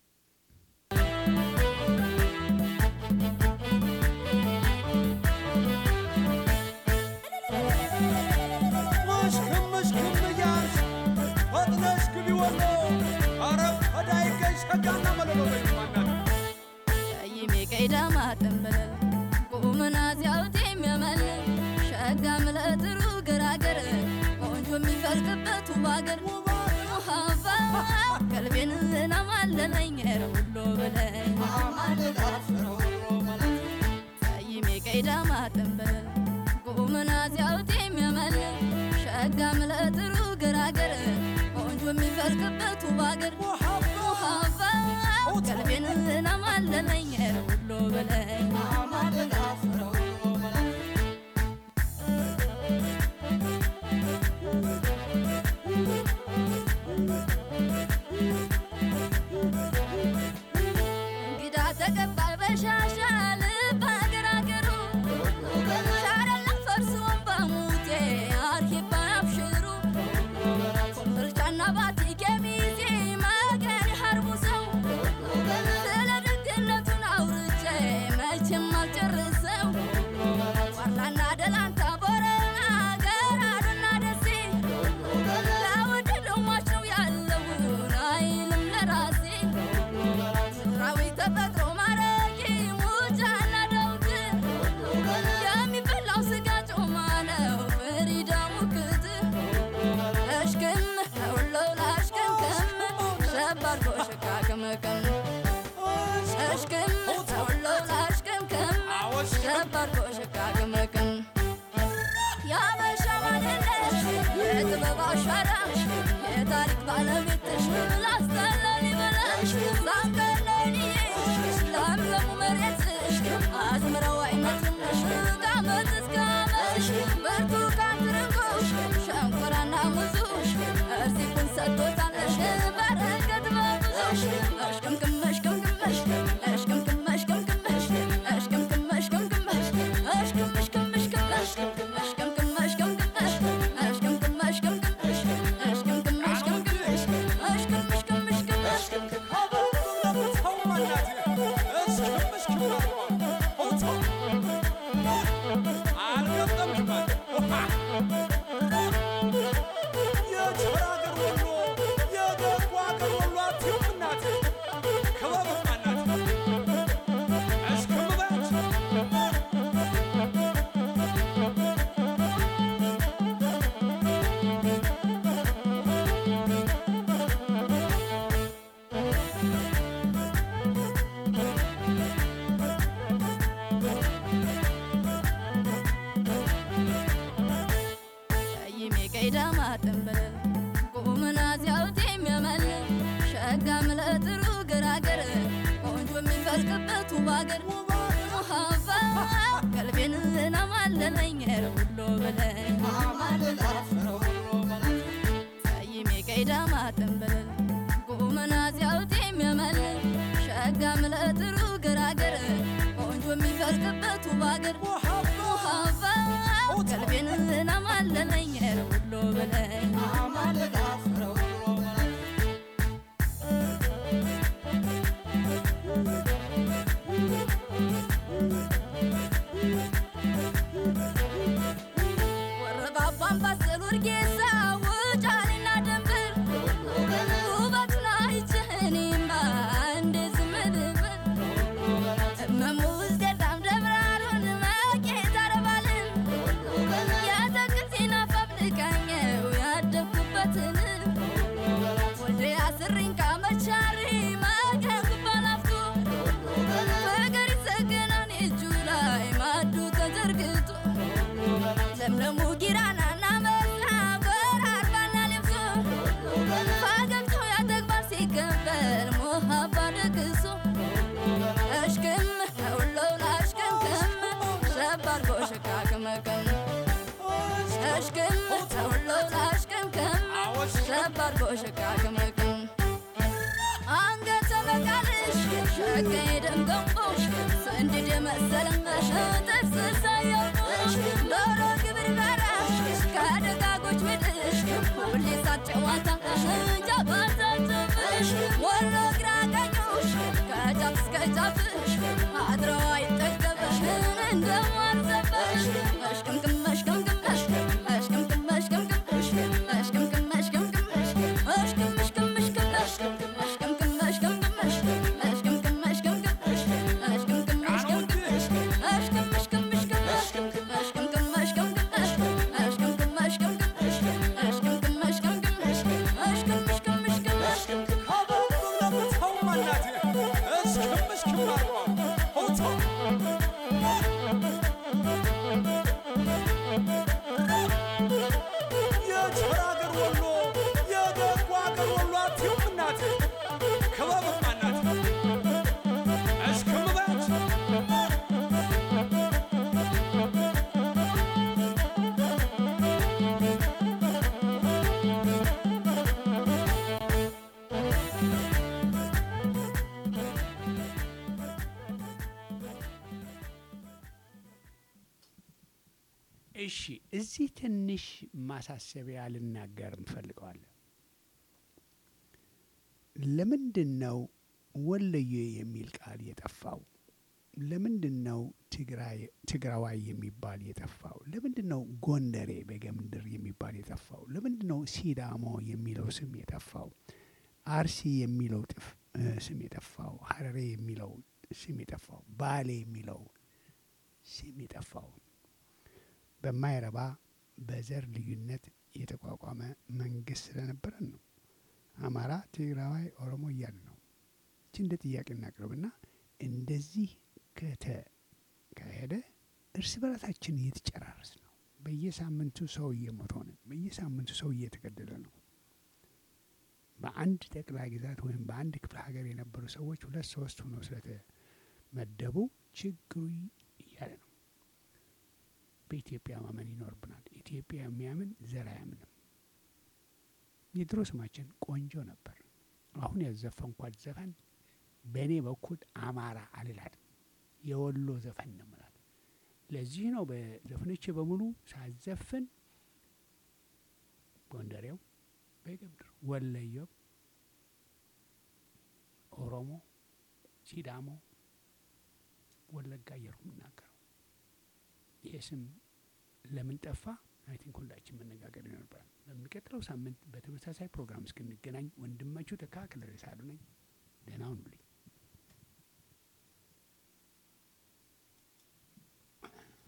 መሽክም መሽክም እያልሽ ፈጥነሽ ግቢ ወሎ አረ ፈዳይ ገኝ ሸጋና መለሎ በይማናት ቀይሜ ቀይዳማ ጠንበለል ቁምና ሲያውት የሚያመል ሸጋ ምለጥሩ ገራገር ቆንጆ የሚፈልቅበት ውብ አገር ውሃባ ቀልቤን ናማለለኝ ሁሎ በለኝ ቀይሜ ቀይዳማ ጠንበለል ቁምና ሲያውት የሚያመል ሸጋ ምለጥሩ ገራገር ቆንጆ የሚፈልቅበት ውብ አገር ውሃባ ቀልቤን ናማለለኝ ሁሎ በለኝ እንግዳ ተቀባይ በሻሻ ልብ አገር አገሩ ሻረላ ፈርሶን በሙቴ አርሂባ አብሽሩ ኮምቦልቻና ባቲ ኬሚሴ መገን ሀርቡ ሰው ስለ ደግነቱን አውርቼ መቼም አልጨርሰው ዋርላና ደላንታ ቦረና ገራዱና ደሴ ለውድ ልማች ነው ያለውን አይልም ለራሴ ምድራዊ ተፈጥሮ ማረቂ ሙጃና ደውት የሚበላው ስጋ ጮማ ነው ፍሪዳሙ ክት እሽክም ሁሎ ላሽክምክም ሸባርጎ ሽካክምክም እሽክም ሁሎ ላሽክምክም ሸባርጎ ሽካክምክም ያበሻ ማንነሽ የጥበብ አሻራሽ የታሪክ ባለቤትሽ ላስተላል ይበላሽ ዛንቀለኒሽ ለምለሙ መሬትሽ አዝምረው አይነትነሽ ከዓመት እስከ ዓመትሽ ብርቱካን ትርንጎሽ ሸንኮራና ሙዙሽ እርዚቁን ሰጥቶታለሽ በረከት በብዙሽ እሽቅምቅም እሽቅምቅም እሽቅም እሽቅምቅም እሽቅምቅም እሽቅም እሽቅምቅም እሽቅምቅም እሽቅም እሽቅም እሽቅም እሽቅም እሽቅምቅም እሽቅምቅም እሽቅምቅም እሽቅምቅም እሽቅምቅም እሽቅምቅም እሽቅም እሽቅም እሽቅም እሽቅም ቀይሜ ቀይዳማ ጠንበለል ቁምና ሲያውት የሚያመል ሸጋ ምለጥሩ ግራ ባገር ሙሃባ ቀልቤን ናማለለኝ ሁሎ በለኝ ቀይሜ ቀይዳማ ጥንብልል ቁመና ሲያውት የሚያመል ሸጋ ምለጥሩ ገራገር ቆንጆ የሚፈልቅበት ባገር ሙሃባ ቀልቤን ናማለለኝ ሁሎ በለኝ ወረባባን ባሰል ወርጌሳ ውጫሌና ደንበር ውበቱን አይችህኔማ እንደ ዝምልብል እመሙ ውስጤታም ደብራሩን መቄት አረባልን የአትክልቴን አፋብልቃኘው ያደግኩበትን ወልዴ አስሪኝ ካመቻሪ መገን ባላፍቶ ፍቅር ይሰገናን እጁ ላይ ማዱ ተዘርግቶ ለምለሙ ጊራናና መላ ጎራርባና ልብሶ ፈገግቶ ያተግባር ሲቀበል ሞሀባ ደግሶ እሽክም ሁሉን አሽክምክም ሸባርጎ ሸካክመክም እሽክም ሁሉን አሽክምክም ሸባርጎ ሸካክመክም አንገተ መቃልሽ ሸቀይ ደም ገንቦሽ ስንድድ የመሰለሽ ጥርስ ሳያውቅሽ ዶሮ ግብር በራሽ ከደጋጎች ምድሽ ሁሌ ሳጨዋታሽ ጃባታትብሽ ወሎ ግራ ቀኞሽ ከጫፍ እስከ ጫፍሽ አድረው አይጠገብሽ እንደማርዘበሽ መሽቅምቅም መሽቅምቅም መሽቅምቅም መሽቅምቅም መሽቅምቅም መሽቅምቅም መሽቅም መሽቅም መሽቅም የቸር አገር ወሎ የደጉ አገር ወሎ አትዩም እናቴ ክበብማ እናቴ እስክምበት እሺ እዚህ ትንሽ ማሳሰቢያ ልናገር እንፈልገዋለን። ለምንድን ነው ወሎዬ የሚል ቃል የጠፋው? ለምንድን ነው ትግራይ- ትግራዋይ የሚባል የጠፋው? ለምንድን ነው ጎንደሬ በገምድር የሚባል የጠፋው? ለምንድን ነው ሲዳሞ የሚለው ስም የጠፋው? አርሲ የሚለው ጥፍ እ ስም የጠፋው? ሀረሬ የሚለው ስም የጠፋው? ባሌ የሚለው ስም የጠፋው? በማይረባ በዘር ልዩነት የተቋቋመ መንግስት ስለነበረን ነው። አማራ፣ ትግራዋይ፣ ኦሮሞ እያለ ነው። እቺ እንደ ጥያቄ እናቅርብና እንደዚህ ከተካሄደ እርስ በራሳችን እየተጨራረስ ነው። በየሳምንቱ ሰው እየሞተ ሆነ። በየሳምንቱ ሰው እየተገደለ ነው። በአንድ ጠቅላይ ግዛት ወይም በአንድ ክፍለ ሀገር የነበሩ ሰዎች ሁለት ሶስት ሆነው ስለተመደቡ ችግሩ እያለ ነው። በኢትዮጵያ ማመን ይኖርብናል። ኢትዮጵያ የሚያምን ዘር አያምንም። የድሮ ስማችን ቆንጆ ነበር። አሁን ያዘፈንኳት ዘፈን በእኔ በኩል አማራ አልላትም፣ የወሎ ዘፈን ነው የምላት። ለዚህ ነው በዘፈኖቼ በሙሉ ሳዘፍን ጎንደሬው፣ በጌምድር፣ ወለየው፣ ኦሮሞ፣ ሲዳሞ፣ ወለጋ እያልኩ የምናገረው ይሄ ስም ለምን ጠፋ? አይ ቲንክ ሁላችን መነጋገር ይኖርብናል። በሚቀጥለው ሳምንት በተመሳሳይ ፕሮግራም እስክንገናኝ ወንድማችሁ ተካክለ ሳሉ ነኝ።